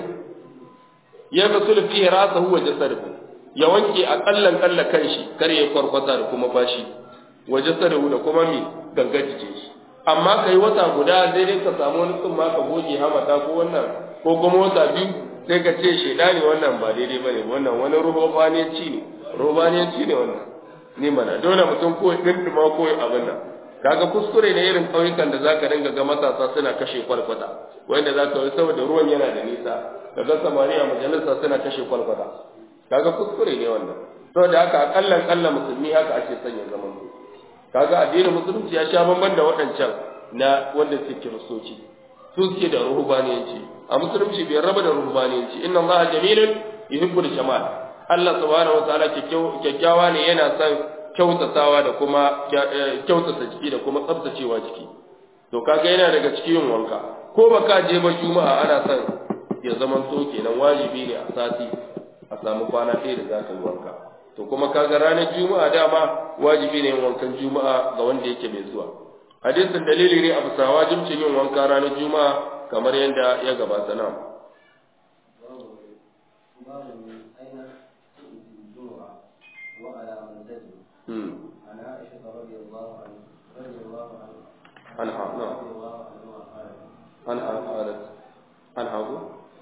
ya gasul fi rasahu wa jasadihi ya wanke akallan kalla kanshi kar ya kwarkwata da kuma bashi wa jasadihi da kuma mi gangar jikin shi amma kai wata guda sai dai ka samu wani tsumma ka goge hamata ko wannan ko kuma wata biyu sai ka ce shedani wannan ba daidai bane wannan wani ruhobaniyanci ne ruhobaniyanci ne wannan ni mana dole mutum ko dindima ko abin nan kaga kuskure ne irin ƙauyukan da zaka dinga ga matasa suna kashe kwalkwata wanda zaka yi saboda ruwan yana da nisa kaga samariya majalisa suna kashe kwalkwata kaga kuskure ne wannan saboda haka akallan kalla musulmi haka ake sanya zaman su kaga addinin musulunci ya sha bamban da waɗancan na wanda suke kiristoci su suke da ruhubaniyanci a musulunci bai raba da ruhubaniyanci inna allaha jamilun yuhibbul jamal Allah subhanahu wataala kyakkyawa ne yana son kyautatawa da kuma kyautata jiki da kuma tsabtacewa jiki to kaga yana daga cikin yin wanka ko baka je ba juma'a ana son ya zama to kenan wajibi ne a sati a samu kwana ɗaya da zaka yi wanka to kuma kaga ranar juma'a dama wajibi ne yin wankan juma'a ga wanda yake mai zuwa hadisin dalili ne a bisa wajibcin yin wanka ranar juma'a kamar yadda ya gabata nan عن عائشة رضي الله عنها رضي الله عنها عنها نعم رضي الله عنها قالت عنها قالت عنها أبو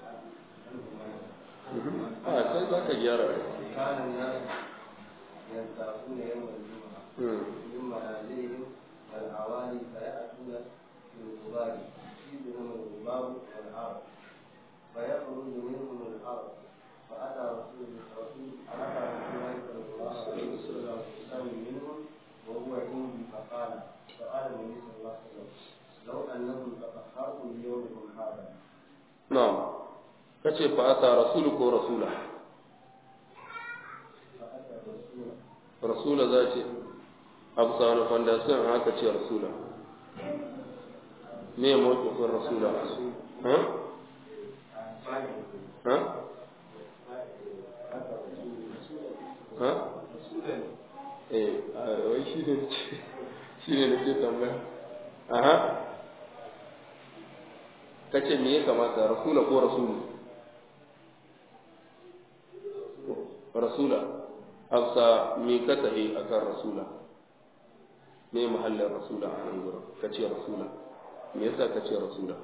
آه sai za ka gyara كان الناس ينتعفون يوم الجمعة من منازلهم والأعوالي فيأتون في الغبار يصيبهم الغبار والعرق فيخرج منهم العرق فأتى رسول رسول فأتى رسول الله صلى الله عليه وسلم يساوي منهم وهو عندي فقال فقال النبي صلى الله عليه وسلم لو أنكم تطهرتم بيومكم هذا na'am kace fa ata rasulu ko rasula فأتى الرسول rasula za ce abu sa wani fondasiyon haka ce rasula me ya mawakifin rasula ha? ha? ha? eh a wai shi ne shi ne nake tambaya aha kace me ya kamata rasula ko rasulu rasula hafsa me ka tahi akan rasula me mahallin rasula a nan gurin ka ce rasula me yasa ka ce rasula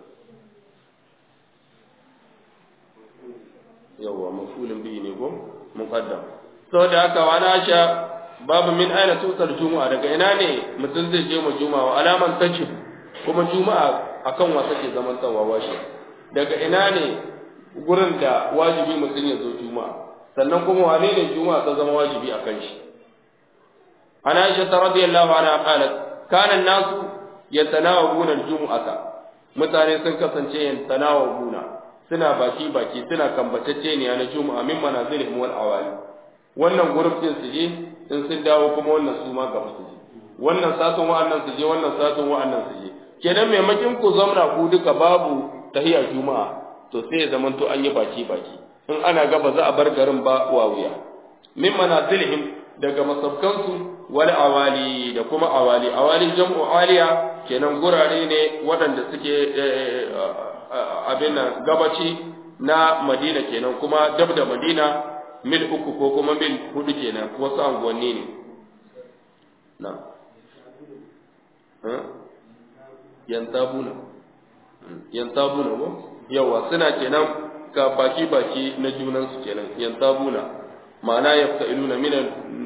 yawwa mafulin biyu ne ko muqaddam saboda haka wa na sha babu min aina tutar juma'a daga ina ne mutum zai je mu juma'a wa alaman tajib kuma juma'a akan wa take zaman tsawa washe daga ina ne gurin da wajibi mutum ya zo juma'a sannan kuma wane ne juma'a ta zama wajibi akan shi ana aisha radiyallahu anha qalat kana an-nasu yatanawabuna al-jum'ata mutane sun kasance yatanawabuna suna baki baki suna kambatacce ne na juma'a min manazilihim wal awali wannan gurin din su je in sun dawo kuma wannan su ma gaba su je wannan satun wa'annan su je wannan satun wa'annan su je kenan maimakin ku zamna ku duka babu tahiyar juma'a to sai ya zamanto an yi baki baki in ana gaba za a bar garin ba wa wuya min manazilihim daga masabkansu wal awali da kuma awali awali jam'u aliya kenan gurare ne waɗanda suke abin nan gabaci na madina kenan kuma dab da madina mil uku ko kuma mil hudu kenan wasu anguwanni ne na yantabuna yantabuna ko yawa suna kenan ka baki baki na junansu kenan yantabuna ma'ana yafta'iluna minan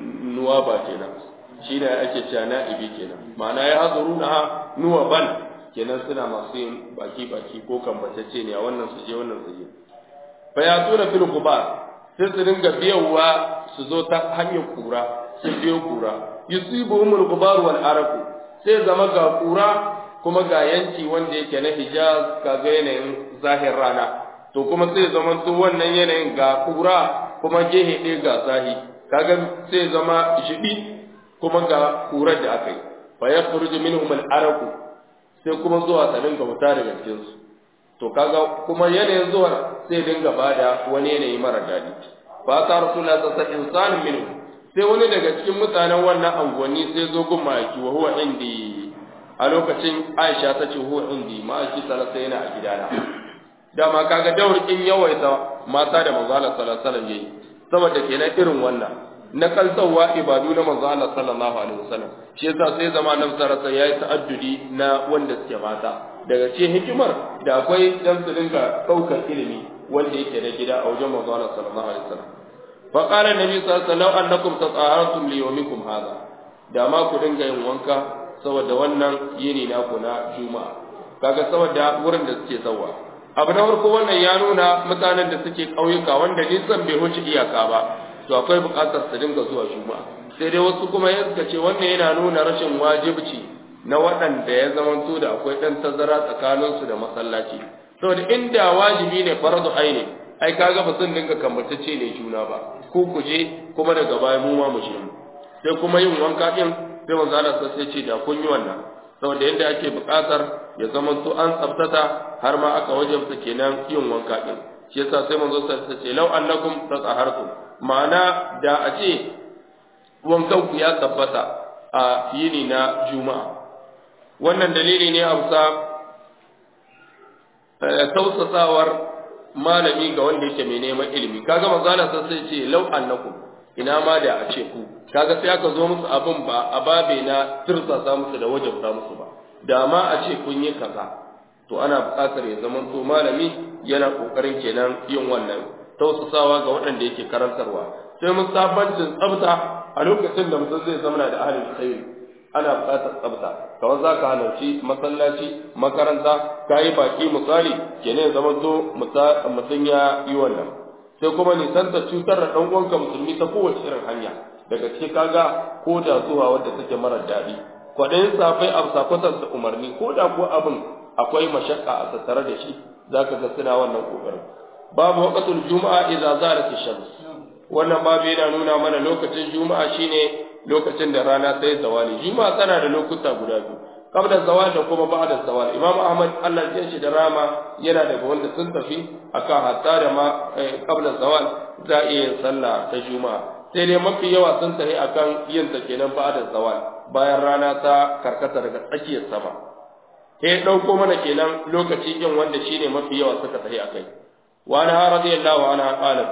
nuwaba kenan shi ne ake cewa na'ibi kenan ma'ana ya hazuru na nuwaban kenan suna masu yin baki baki ko kambatacce ne a wannan su je wannan su je fa ya tura fil gubar sai su dinga biyawa su zo ta hanyar kura su biyo kura yusibuhumul gubar wal araku sai zama ga kura kuma ga yanki wanda yake na hijaz kaga yanayin zahir rana to kuma sai zama su wannan yanayin ga kura kuma gehe ɗaya ga zahi kaga sai zama shiɗi kuma ga kurar da aka yi fa ya furuji minhum al-araku sai kuma zuwa ta dinga fita daga cikin su to kaga kuma yanayin zuwa sai dinga bada wani yanayi mara daɗi fa ta rasulullah sallallahu alaihi wasallam minhu sai wani daga cikin mutanen wannan anguwanni sai zo gun ma'aiki wa huwa indi a lokacin Aisha ta ce huwa indi ma'aiki sallallahu yana a gidana dama kaga daurkin yawaita mata da manzo Allah sallallahu alaihi wasallam yayi saboda kenan irin wannan na kalsawa ibadu na manzo Allah sallallahu alaihi wasallam shi yasa sai zama nan sarasa yayi ta'addudi na wanda suke mata daga cikin hikimar da akwai dan su dinga daukar ilimi wanda yake na gida a wajen manzo Allah sallallahu alaihi wasallam fa qala nabi sallallahu alaihi wasallam annakum tataharatum li yawmikum hadha da ma ku dinga yin wanka saboda wannan yini naku na juma'a kaga saboda wurin da suke zawa abu na farko wannan ya nuna mutanen da suke ƙauyuka wanda nisan bai wuce iyaka ba to akwai buƙatar su dinga zuwa juma'a sai dai wasu kuma ya suka ce wannan yana nuna rashin wajibci na waɗanda ya zamanto da akwai ɗan tazara tsakaninsu da masallaci saboda inda wajibi ne faradu aini ai kaga ba sun dinga kambatacce ne juna ba ku ku je kuma daga baya mu ma mu je mu sai kuma yin wanka din sai manzo Allah sai ce da kun yi wannan saboda yadda ake buƙatar ya zamanto an tsabtata har ma aka wajabta kenan yin wanka din shi yasa sai manzo sai ce law annakum tatahhartum ma'ana da a ce wankan ku ya tabbata a yini na juma'a wannan dalili ne a bisa tausasawar malami ga wanda yake mai neman ilimi kaga manzo Allah sai ce law annakum ina ma da a ce ku kaga sai aka zo musu abin ba a babe na tirsasa musu da wajabta musu ba da ma a ce kun yi kaza to ana buƙatar ya zama to malami yana kokarin kenan yin wannan tausasawa ga waɗanda yake karantarwa sai musabancin tsafta a lokacin da mutum zai zama da ahalin khairi ana buƙatar tsafta kamar za ka halarci masallaci makaranta ka yi baki misali kenan zama to mutum ya yi wannan sai kuma nisanta cutar da ɗan uwanka musulmi ta kowace irin hanya daga cikin kaga ko da zuwa wadda take mara daɗi kwaɗayin safai a sakwatar da umarni ko da ko abin akwai mashakka a tattare da shi za ka ga suna wannan ƙoƙarin babu waqtul juma'a idza zalat ash-shams wannan babu yana nuna mana lokacin juma'a shine lokacin da rana ta yi zawali juma'a tana da lokuta guda biyu qabla zawal da kuma ba'da zawal imam ahmad Allah ya shi da rama yana daga wanda sun tafi akan hatta da ma qabla zawal za a iya sallah ta juma'a sai dai mafi yawa sun tafi akan yin ta kenan ba'da zawal bayan rana ta karkata daga tsakiyar sama sai dauko mana kenan lokaci yin wanda shine mafi yawa suka tafi akai wa ana radiyallahu anha qalat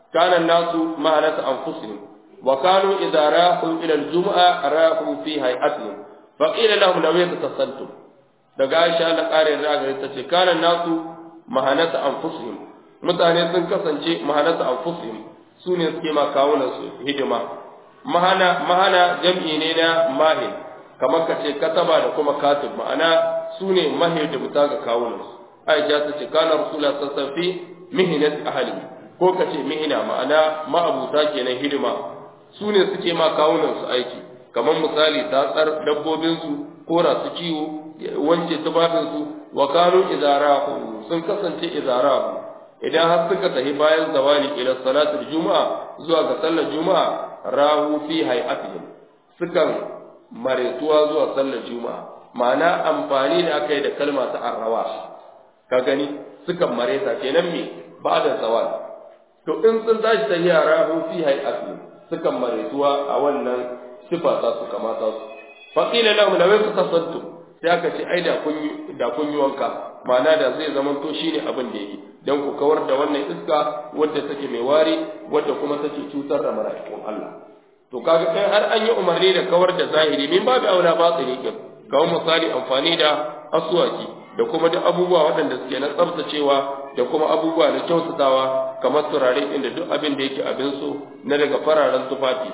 kana nasu ma'anata anfusihim wa kanu idza rahu ila al-jum'a rahu fi hay'atihim fa qila lahum law yatasaltum daga Aisha Allah kare da gare ta ce kana nasu mahanata anfusihim mutane sun kasance mahanata anfusihim su ne suke ma kawunan su hidima mahana mahana jam'i ne na mahin kamar ka ce kataba da kuma katib ma'ana su ne mahidimta ga kawunan su Aisha ta ce kana rasulullah sallallahu alaihi wasallam mihinat ahli ko ka ce mihina ma'ana ma'abuta kenan hidima su ne suke ma kawunan su aiki kamar misali tatsar dabbobin su kora su kiwo wanke tubabin su wa kanu idarahu sun kasance idarahu idan har suka tafi bayan zawali ila salatul juma'a zuwa ga sallar juma'a rahu fi hay'atihim sukan maretuwa zuwa sallar juma'a ma'ana amfani da aka yi da kalma ta arrawa ka gani sukan mareta kenan me ba da zawal to in sun tashi tafiya rahu fi hay'atihim sukan maretuwa a wannan sifa ta su kamata su faqila lahum law tasaddu sai aka ce ai da kun yi da kun yi wanka ma'ana da zai zama to shine abin da yake dan ku kawar da wannan iska wadda take mai wari wadda kuma take cutar da mala'ikun Allah to kaga kai har an yi umarni da kawar da zahiri min babu aula batini kin kawai misali amfani da aswaki da kuma duk abubuwa waɗanda suke na tsaftacewa da kuma abubuwa na kyautatawa kamar turare inda duk abin da yake abin so na daga fararen tufafi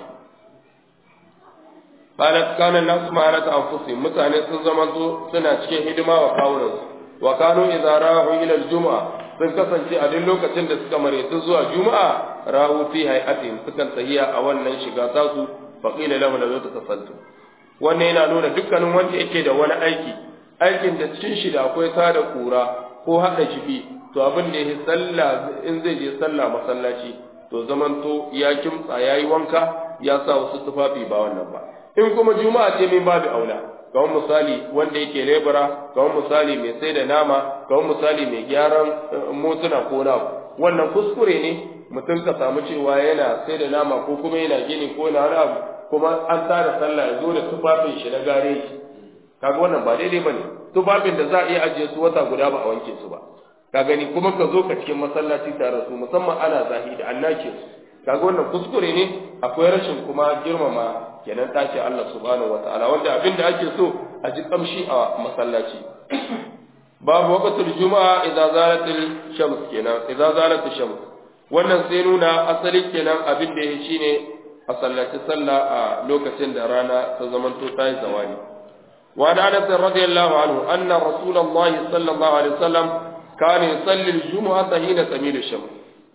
qalat kana nasu ma'anata anfusihim mutane sun zama suna cikin hidima wa kawunansu wa kanu idza rahu ila al-jum'a sun kasance a duk lokacin da suka maraitu zuwa juma'a rahu fi hay'atihim sukan tahiya a wannan shiga tasu fa qila lahu la tasallu wannan yana nuna dukkanin wanda yake da wani aiki aikin da cikin shi da akwai sada kura ko hada jibi to abin da yake sallah in zai je sallah masallaci to zamanto ya kimtsa yayi wanka ya sa wasu tufafi ba wannan ba in kuma juma'a ce min babu aula kawai misali wanda yake lebura kawai misali mai sai da nama kawai misali mai gyaran motuna ko na wannan kuskure ne mutum ka samu cewa yana sai da nama ko kuma yana gini ko na wani abu kuma an tara sallah ya zo da tufafin shi na gare shi kaga wannan ba daidai bane tufafin da za a iya ajiye su wata guda ba a wanke su ba ka gani kuma ka zo ka cikin masallaci tare su musamman ana zahi da annake su kaga wannan kuskure ne akwai rashin kuma girmama kenan tace Allah subhanahu wataala wanda abin da ake so a ji kamshi a masallaci babu waqtul juma'a idza zalatil shams kenan idza zalatil shams wannan sai nuna asali kenan abin da yake shine a sallaci sallah a lokacin da rana ta zamanto ta yi zawali wa da Anas radiyallahu anhu anna rasulullahi sallallahu alaihi wasallam kana yusalli al-jumu'ata hina tamilu shams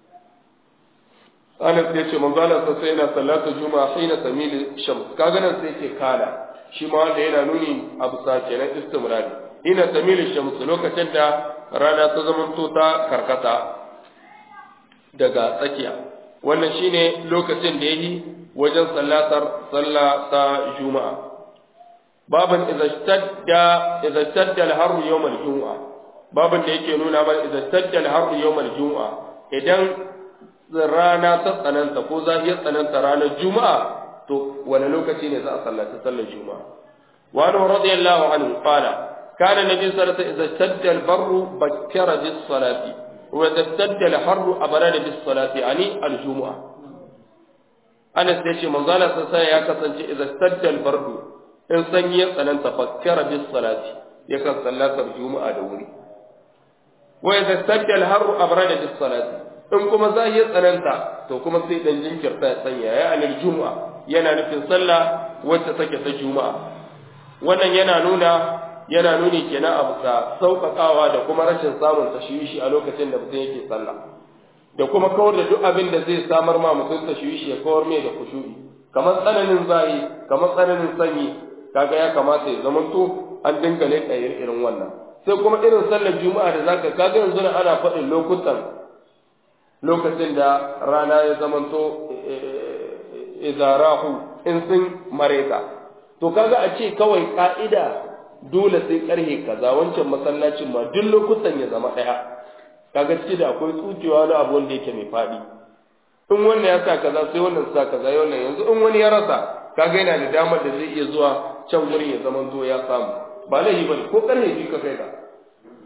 Anas ya ce manzo Allah sai yana sallatu juma'a hina tamilu shams kaga nan sai yake kala shi ma wanda yana nuni a bisa kenan istimrari hina tamilu shams lokacin da rana ta zamanto ta karkata daga tsakiya wannan shine lokacin da yayi wajen sallatar sallah ta juma'a baban idza stadda idza stadda al-harru yawm al-jum'a baban da yake nuna mana idza stadda al-harru yawm al-jum'a idan rana ta tsananta ko zahiyar tsananta ranar juma'a to wani lokaci ne za a sallaci sallar juma'a wa anhu radiyallahu anhu qala kana nabi sallallahu alaihi wasallam idza stadda al-barru bakkara bis-salati وتبتد الحر أبرد بالصلاة يعني الجمعة أنا سيشي منظالة سنسا يا كسنجي إذا استد البرد إن سنية أن تفكر بالصلاة يكن صلاة الجمعة دوري وإذا استد الحر أبرد بالصلاة in kuma za yi tsananta to kuma sai dan jinkirta ya sanya ya anil juma'a yana nufin sallah wacce take ta juma'a wannan yana nuna yana nuni kenan a bisa sauƙaƙawa da kuma rashin samun tashwishi a lokacin da mutum yake sallah da kuma kawar da duk abin da zai samar ma mutum tashwishi ya kawar mai da kushuri kamar tsananin zahi kamar tsananin sanyi kaga ya kamata ya zama to an dinga leƙa irin wannan sai kuma irin sallar juma'a da zaka kaga yanzu na ana faɗin lokutan lokacin da rana ya zama to izarahu in sun mareta to kaga a ce kawai ka'ida dole sai karhe kaza wancan masallacin ma duk lokutan ya zama daya kaga ciki da akwai tsukewa na abu wanda yake mai fadi in wannan ya sa kaza sai wannan sa kaza ya wannan yanzu in wani ya rasa kaga yana da damar da zai iya zuwa can wurin ya zama zo ya samu ba laifi bane ko karhe biyu ka kai ka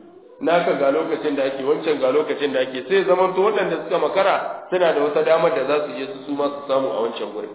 naka ga lokacin da ake wancan ga lokacin da ake sai zaman to waɗanda suka makara suna da wata damar da za su je su su ma su samu a wancan gurin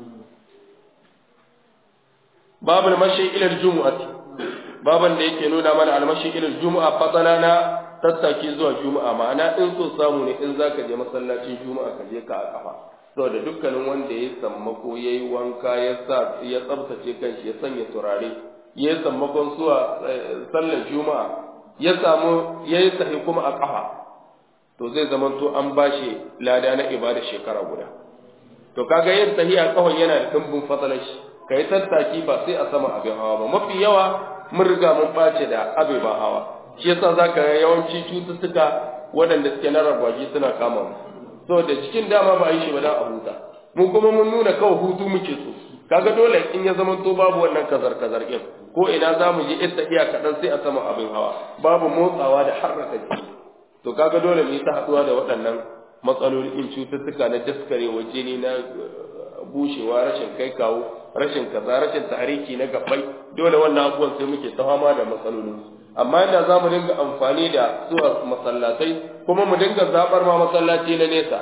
babul mashi ila jumu'ati baban da yake nuna mana almashi ila jumu'a fadala na tattaki zuwa juma'a ma'ana in so samu ne in zaka je masallacin juma'a ka je ka a kafa saboda dukkanin wanda ya sammako yayi wanka ya sa ya tsabtace kanshi ya sanya turare ya yi sammakon zuwa sallar juma'a ya samu ya yi sahi kuma a kafa to zai zama to an bashi lada na ibada shekara guda to kaga yin sahi a kafan yana da dimbin fadalar shi kai tattaki ba sai a sama abin hawa ba mafi yawa mun riga mun bace da abe ba hawa shi yasa zaka ga yawanci cututtuka waɗanda suke na ragwaji suna kama mu saboda cikin dama ba yi shi ba dan a huta mu kuma mun nuna kawai hutu muke so kaga dole in ya zama to babu wannan kazar kazar din ko ina za mu je ittaqiya kaɗan sai a sama abin hawa babu motsawa da harraka jiki to kaga dole mu yi ta haɗuwa da waɗannan matsaloli in cututtuka na daskarewa jini na bushewa rashin kai kawo rashin kaza rashin tariki na gabbai dole wannan abubuwan sai muke ta fama da matsalolin amma inda za mu dinga amfani da zuwa masallatai kuma mu dinga zabar ma masallaci na nesa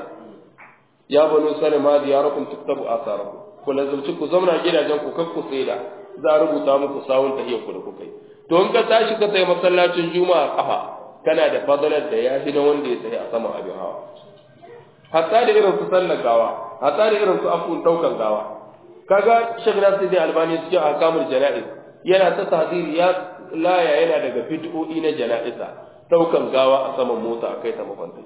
ya banu salima diyarakum tuktabu asarakum ku lazumci ku zauna gidajen ku kakku da za a rubuta muku sawun tahiyar ku da kuka yi to in ka tashi ka tsaye masallacin juma'a kafa kana da fadalar da ya fi na wanda ya tsaye a saman abin hawa hatta da irin su sallar gawa hatta da irin su afun daukan gawa kaga Sheikh Nasiruddin Albani cikin ahkamul janaiz yana ta tahdiri ya laya yana daga bid'o'i na janaiza daukan gawa a saman mota akai ta mafanta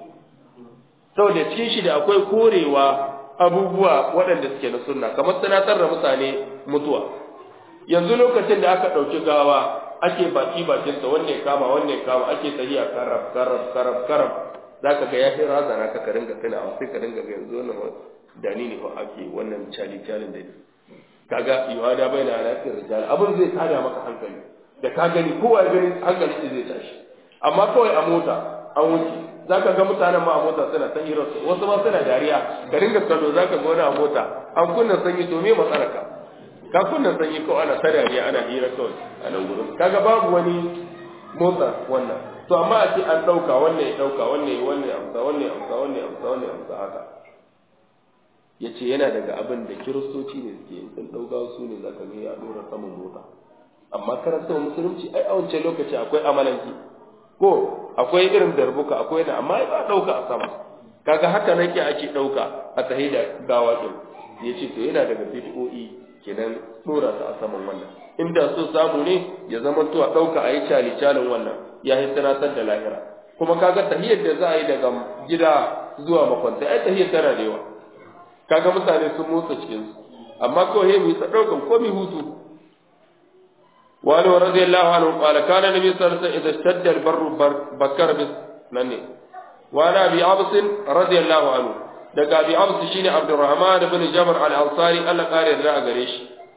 saboda cikin shi da akwai korewa abubuwa waɗanda suke na sunna kamar tunatar da mutane mutuwa yanzu lokacin da aka ɗauki gawa ake baki bakinsa wanne kama wanne kama ake tahiya karab karab karab karab za ka ga ya fi razana ka ka ringa tunawa sai ka ringa ga yanzu wannan dani ne fa ake wannan cali calin da kaga yuhada bai na alaƙar rijal abin zai tada maka hankali da ka gani kowa ya gani hankali shi zai tashi amma kawai a mota an wuce za ka ga mutanen ma a mota suna ta hirar wasu ma suna dariya ka ringa kallo za ka ga wani a mota an kunna sanyi to me matsalarka ka kunna sanyi kawai ana ta dariya ana hira kawai a nan gurin kaga babu wani motsa wannan to amma a ce an ɗauka wannan ya ɗauka wannan ya wannan ya amsa wannan ya amsa wannan ya amsa wannan ya amsa haka ya ce yana daga abin da kiristoci ne suke yin sun ɗauka su ne za ka ga ya ɗora saman mota amma karanta musulunci ai a wancan lokaci akwai amalanki ko akwai irin darbuka akwai na amma ba ɗauka a sama kaga haka nake ake ɗauka a tahi da gawa ɗin ya ce to yana daga bid'o'i kenan ɗora ta a saman wannan inda so samu ne ya zama to a ɗauka a yi cali calin wannan ya yi sanatar da lahira kuma kaga tahiyar da za a yi daga gida zuwa makwanta ai tahiyar tana da yawa kaga mutane sun motsa cikin su amma kawai mu yi ta ɗaukan ko mi hutu wani رضي الله عنه قال كان النبي صلى الله عليه وسلم إذا اشتد البر بكر بس نني وأنا أبي عبس رضي الله عنه دقى أبي عبس شيني عبد الرحمن بن جبر الأنصاري ألا قال لا قريش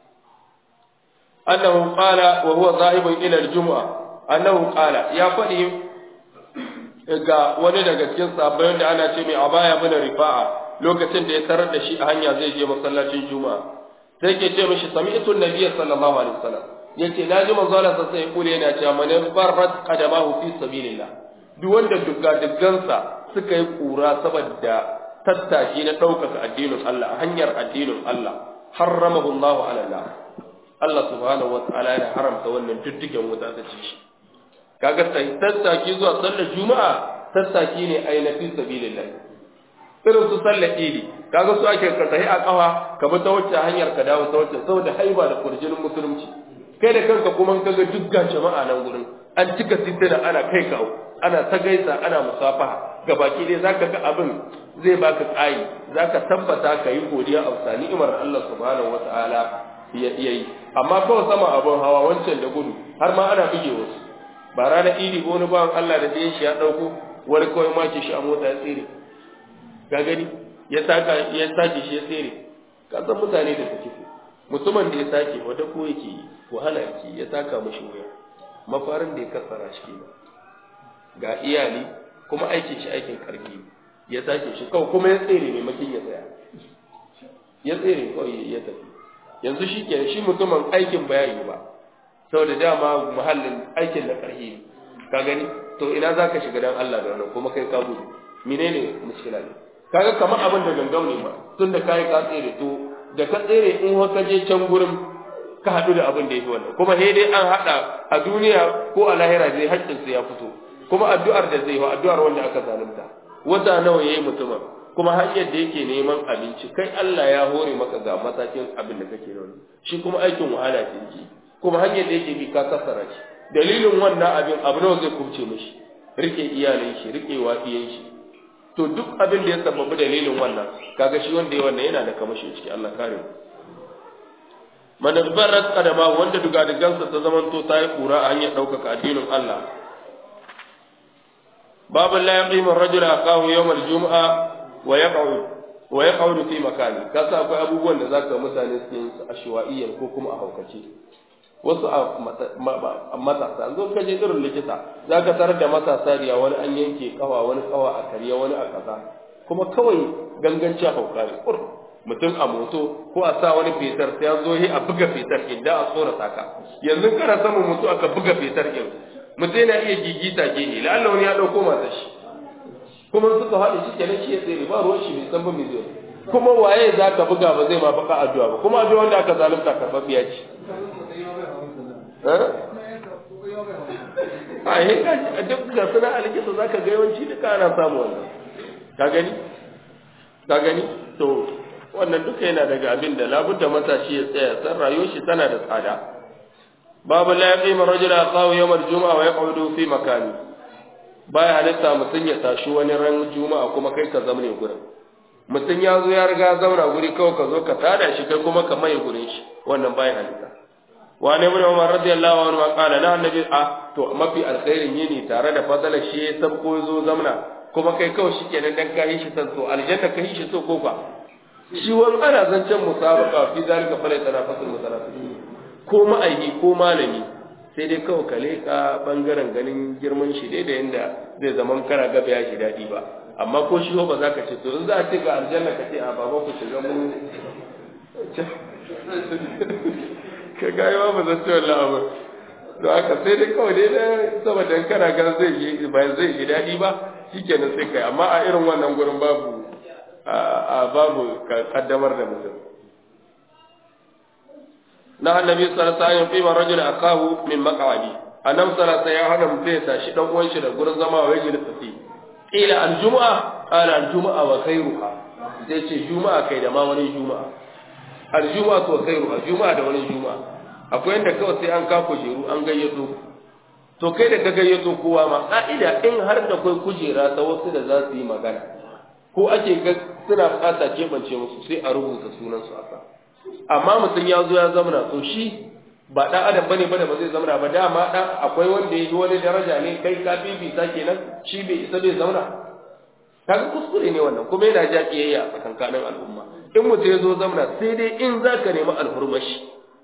أنه قال وهو ذاهب إلى الجمعة أنه قال يا فدي ga wani daga cikin sabbin da ana ce mai abaya bin rifa'a lokacin da ya tarar da shi a hanya zai je masallacin juma'a sai ke ce mishi sami'tu nabiyyi sallallahu alaihi wasallam yace na ji manzo Allah sai kule yana cewa man barrat qadamahu fi sabilillah duk wanda dugga duggansa suka yi kura saboda tattaki na ɗaukaka addinin Allah a hanyar addinin Allah harramahu Allah ala Allah Allah subhanahu wa ta'ala ya haramta wannan duddugen wuta ta ci shi kaga sai tattaki zuwa sallar juma'a tattaki ne ai na fi sabilillah irin su sallar idi kaga su ake ka tahi a kafa ka bi ta wacce hanyar ka dawo ta wacce saboda haiba da kurjinin musulunci kai da kanka kuma kaga dukkan jama'a nan gurin an cika titina ana kai kawo ana ta gaisa ana musafaha ga baki dai zaka ga abin zai baka tsayi zaka tabbata ka yi godiya a bisa ni'imar Allah subhanahu wataala ya yi amma kawai sama abin hawa wancan da gudu har ma ana bige wasu ba ranar idi ko wani bawan Allah da ɗayan shi ya ɗauko wani kawai make shi a mota ya tsere ga gani ya saka ya sake shi ya tsere ka san mutane da suke mutumin da ya sake wata ko yake wahala yake ya saka mashi wuya mafarin da ya kasara shi kenan ga iyali kuma aikin shi aikin karfi ya sake shi kawai kuma ya tsere ne makin ya tsaya ya tsere kawai ya tafi yanzu shi ke shi mutumin aikin bayani ba saboda dama muhallin aikin da karfi ka gani to to ina za ka shiga dan Allah da wannan kuma kai ka gudu menene mushkila ne kaga kamar abin da gangam ne ba tun da kai ka tsere to da ka tsere in ka je can gurin ka haɗu da abin da yake wannan kuma sai dai an haɗa a duniya ko a lahira zai haƙƙinsa ya fito kuma addu'ar da zai yi addu'ar wanda aka zalunta wata nawa yayi mutumin kuma hanyar da yake neman abinci kai Allah ya hore maka ga matakin abin da kake nan shi kuma aikin wahala ce yake kuma hanyar da yake bi ka kasara shi dalilin wannan abin abu nawa zai kubce mishi rike iyalin shi rike wafiyan shi to duk abin da ya sababu dalilin wannan kaga shi wanda ya wannan yana da kamashi ciki Allah kare mu man barrat qadama wanda duga da gansa ta zamanto ta yi kura a hanyar ɗaukaka addinin Allah babu la yaqimu ar-rajulu aqahu yawm al-jum'a wa yaq'ud wa yaq'ud fi makani kasa akwai abubuwan da zaka mutane su yin su ashwaiyyar ko kuma a haukace wasu a matasa zo ka je irin likita zaka tarar da matasa riya wani an yanke kawa wani kawa a kariya wani a kaza kuma kawai ganganci hauka ne mutum a moto ko a sa wani fetar sai an zo yi a buga fetar din da a tsora saka yanzu kana samun mutu aka buga fetar din mutum yana iya gigita gehe lalla wani ya dauko mata shi kuma suka haɗe shi kenan shi ya tsere ba ruwan shi bai san ba mai zai kuma waye za ka buga ba zai ma baka addu'a ba kuma addu'a wanda aka zalunta karɓaɓɓiya ce a yi duk ga suna alikisa za ka ga yawanci duka ana samu wannan ka gani ka gani to wannan duka yana daga abin da labudda matashi ya tsaya san rayuwar shi tana da tsada babu la yaqima rajula qaw yawm al-jum'a wa yaqudu fi makani baya halitta mutun ya tashi wani ran juma'a kuma kai ka zama ne gurin mutun ya zo ya riga zauna guri kawai ka zo ka tada shi kai kuma ka mai gurin shi wannan baya halitta wa ne ibn umar radiyallahu anhu ma qala la annabi a to mafi alkhairin yini tare da fadala shi ya sabko zo zamna kuma kai kawai shi kenan dan kai shi san so aljanna kai shi so ko fa shi wani ana zancen musabaka fi zalika fala tanafasul mutanafisin ko ma'aiki ko malami sai dai kawai ka leka bangaren ganin girman shi dai da yanda zai zaman kana gaba ya shi dadi ba amma ko shi ba za ka ce to in za a ce ga aljanna ka ce a baba ku shiga mu ka gaya ba zan ce wallah abu to aka sai dai kawai dai dan saboda kana ga zai yi ba zai yi dadi ba shikenan sai kai amma a irin wannan gurin babu a babu kaddamar da mutum na annabi sallallahu alaihi wasallam qima rajul akahu min maq'adi annam sallallahu alaihi wasallam ya mutum ya tashi dan uwan shi da gurin zama wa yajli tafi ila aljum'a qala aljum'a wa khairuha sai ce juma'a kai da ma wani juma'a aljum'a to khairuha juma'a da wani juma'a akwai inda kawai sai an ka kujeru an gayyato to kai da ka gayyato kowa ma ka'ida in har da kai kujera ta wasu da za su yi magana ko ake ga suna bukata keɓance musu sai a rubuta sunansu a sa amma mutum ya zo ya zamana to shi ba ɗan adam bane bane ba zai zamana ba dama ɗan akwai wanda ya yi wani daraja ne kai ka bibita kenan shi bai isa bai zauna kaga kuskure ne wannan kuma yana ja kiyayya a tsakankanin al'umma in mutum ya zo zamana sai dai in za ka nemi alhurmashi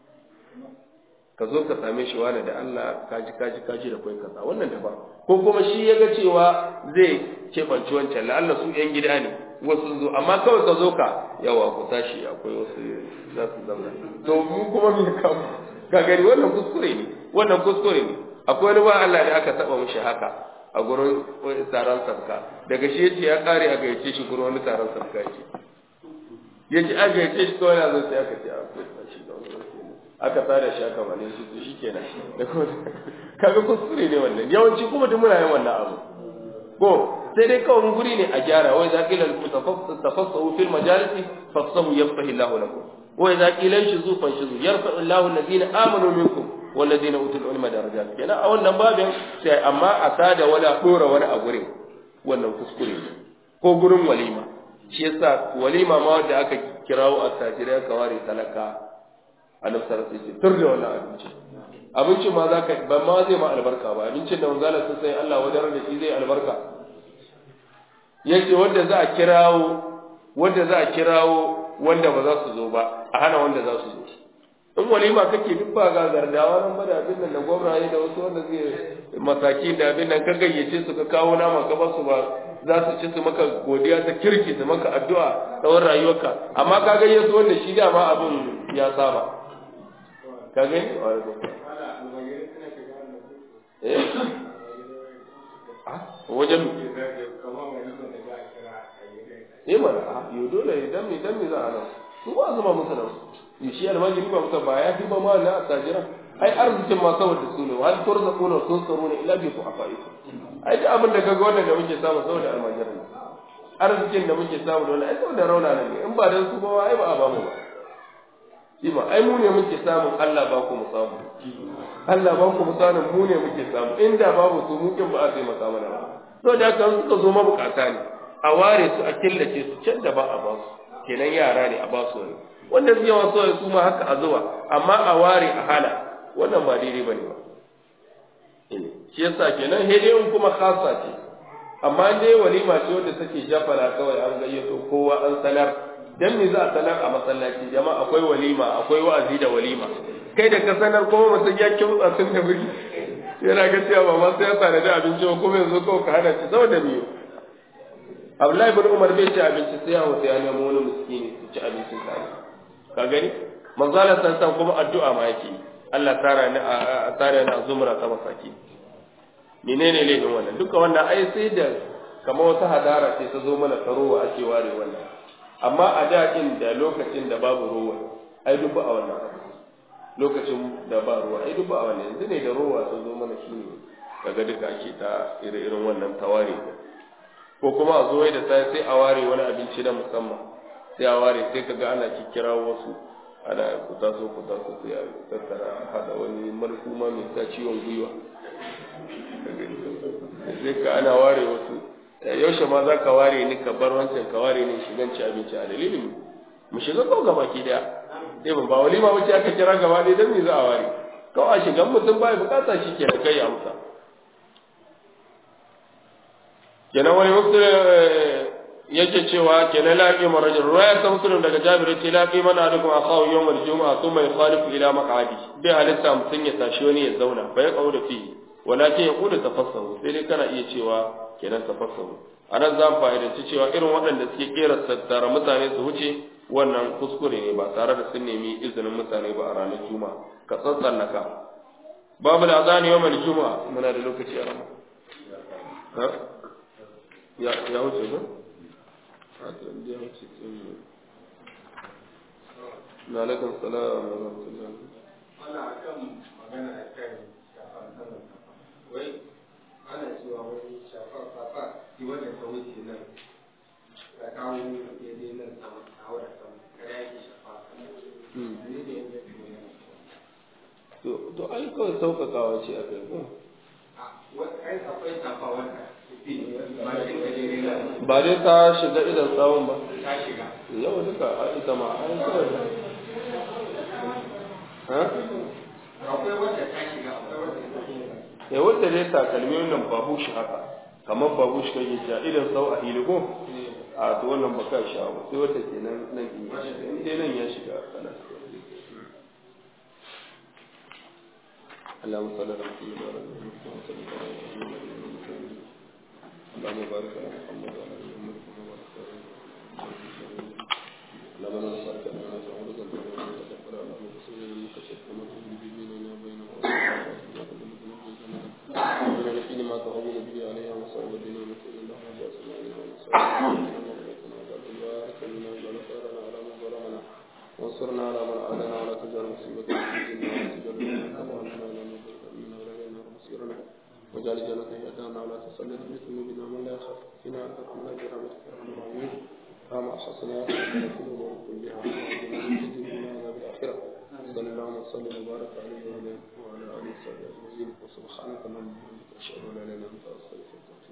ka zo ka same shi wani da Allah kaji kaji kaji da kai kaza wannan daban ko kuma shi ya ga cewa zai keɓanci wancan la'alla su ‘yan gida ne wasu zo amma kawai ka zo ka yawa ku tashi akwai wasu za su zauna to mu kuma me kamu ka gani wannan kuskure ne wannan kuskure ne akwai wani ba Allah da aka taba mishi haka a gurin taron sarka daga shi yace ya kare a gayyace shi gurin wani taron sarka yake yace a gayyace shi kawai na zo sai aka ce a kai shi da wani aka tsara shi aka mane shi to shikenan kaga kuskure ne wannan yawanci kuma duk muna yin wannan abu ko sai dai kawai guri ne a gyara wai za qila tafassahu fil majalisi fafsahu yafsahu Allahu lakum wa idza qila shizu fanshizu yarfa Allahu alladhina amanu minkum walladhina utul ilma darajat kenan a wannan babin sai amma a sada wala dora wani a gurin wannan kuskure ne ko gurin walima shi yasa walima ma wanda aka kirawo attajirai aka ware talaka annabi sallallahu alaihi wasallam tur da wannan abinci abincin ma zaka ban ma zai ma albarka ba abincin da manzala sun sai Allah wajen da shi zai albarka yace wanda za a kirawo wanda za a kirawo wanda ba za su zo ba a hana wanda za su zo in walima kake duk ba ga gardawa nan ba da abin nan da gwamnati da wasu wanda zai masaki da abin nan ka gayyace su ka kawo nama ka ba su ba za su ci su maka godiya ta kirki su maka addu'a tsawon rayuwarka amma ka gayyato wanda shi dama abin ya saba ka gani wajen eh mana a yo dole idan me dan me za a nan su ba zama musu da su shi almajiri ba musu ba ya fi ba ma na attajiran ai arzikin ma saboda su ne wal turzaquna tunsaruna illa bi fu'afaikum ai da abin da kaga wannan da muke samu saboda almajiran arzikin da muke samu da wannan ai saboda rauna ne in ba dan su ba ai ba a ba mu ba shi ma ai mu ne muke samun Allah ba ku mu samu Allah ba ku mu samu mu ne muke samu inda babu su mu kin ba a sai maka mana ba to da kan suka zo mabukata ne a ware su a killace su can da ba a ba su kenan yara ne a ba su ne wanda su yawa so su ma haka a zuwa amma a ware a hana wannan ba daidai bane ba shi yasa kenan hede kuma khasa ce amma dai walima ce wanda take jafara kawai an gayyato kowa an sanar dan me za a sanar a masallaci jama'a akwai walima akwai wa'azi da walima kai da ka sanar kuma mutum ya kimtsa tun da wuri yana ga cewa ba ma sai ya tsare da abinci ba kuma yanzu kawai ka hana shi saboda me Abdullahi bin Umar bai ci abinci sai ya wuce ya nemo wani miskini su ci abincin tare ka gani manzala san kuma addu'a ma yake Allah tsara ni a tsara ni a zumra ta masaki menene laifin wannan duka wannan ai sai da kamar wata hadara ce ta zo mana tarowa ake ware wannan amma a da da lokacin da babu ruwa ai duk ba a wannan lokacin da ba ruwa ai duk ba a wannan yanzu ne da ruwa ta zo mana shi ne kaga duka ake ta ire-iren wannan taware ko kuma a zo da sai sai a ware wani abinci na musamman sai a ware sai kaga ana kikkira wasu ana ku taso ku taso sai a tattara hada wani marhuma mai sa ciwon gwiwa sai ka ana ware wasu yaushe ma za ka ware ni ka bar wancan ka ware ni shigan ci abinci a dalilin mu shiga kawai gaba ki daya sai ba walima wace aka kira gaba ɗaya don me za a ware kawai a shigan mutum ba bukata shi ke da kai amsa kenan wani mutum yake cewa kenan laƙi marajin ruwaya ta musulun daga jabir ce laƙi mana dukkan akawu yau mai juma'a sun mai khalifu ila maka'adi bai halitta mutum ya tashi wani ya zauna bai kawo da fiye walakin ya kuda tafassahu sai dai kana iya cewa kenan tafassahu anan za mu fa'idanci cewa irin waɗanda suke kera tattara mutane su wuce wannan kuskure ne ba tare da sun nemi izinin mutane ba a ranar juma'a ka tsatsallaka babu da azani yau mai juma'a muna da lokaci a rama ya ya wuce ba ya wuce na alaikum salam wa rahmatullahi wannan akan magana akan shafan saman kafa wai ana cewa wani shafar kafa shi wanda ta wuce nan ka kawo ya je nan sama a wadda sama kada yake shafa ne da yake to to ai kawai sauƙaƙawa ce a kai ko ai akwai shafa wanda ba shi gajere na ba dai ta shiga idan tsawon ba ta shiga yau duka a ita ma an kawai ha akwai wanda ta shiga akwai wanda ta shiga ya wadda dai takalmi wannan babu shi haka kamar babu shi kake ja idan sau a hiligo a to wannan baka sha ba sai wata kenan nan in ya shiga in dai nan ya shiga kana اللهم صل على محمد وعلى ال محمد اللهم بارك على محمد وعلى ال محمد كما باركت على ابراهيم اللهم لا نسالك ان لا تعوذ بك من تغفر اللهم بصير انك شئت ما تقول به بيننا وبين من الذين ما تغضب به عليها مصائب الدنيا ونسال الله ان يسال عليها مصائب وانصرنا على من عادنا ولا تجعل مصيبتنا في ديننا ولا تجعل الدنيا كفرنا ولا نضل منا ولا الينا مصيرنا واجعل جنة هدانا ولا تسلط بذنوبنا من لا يخاف فينا انت كنا برحمتك يا ارحم الراحمين كما حسنا في الامور كلها وعافنا من الدنيا وعذاب الاخره صلى الله وسلم وبارك عليه وعلى اله وصحبه اجمعين وسبحانك اللهم وبحمدك اشهد ان لا اله الا انت استغفرك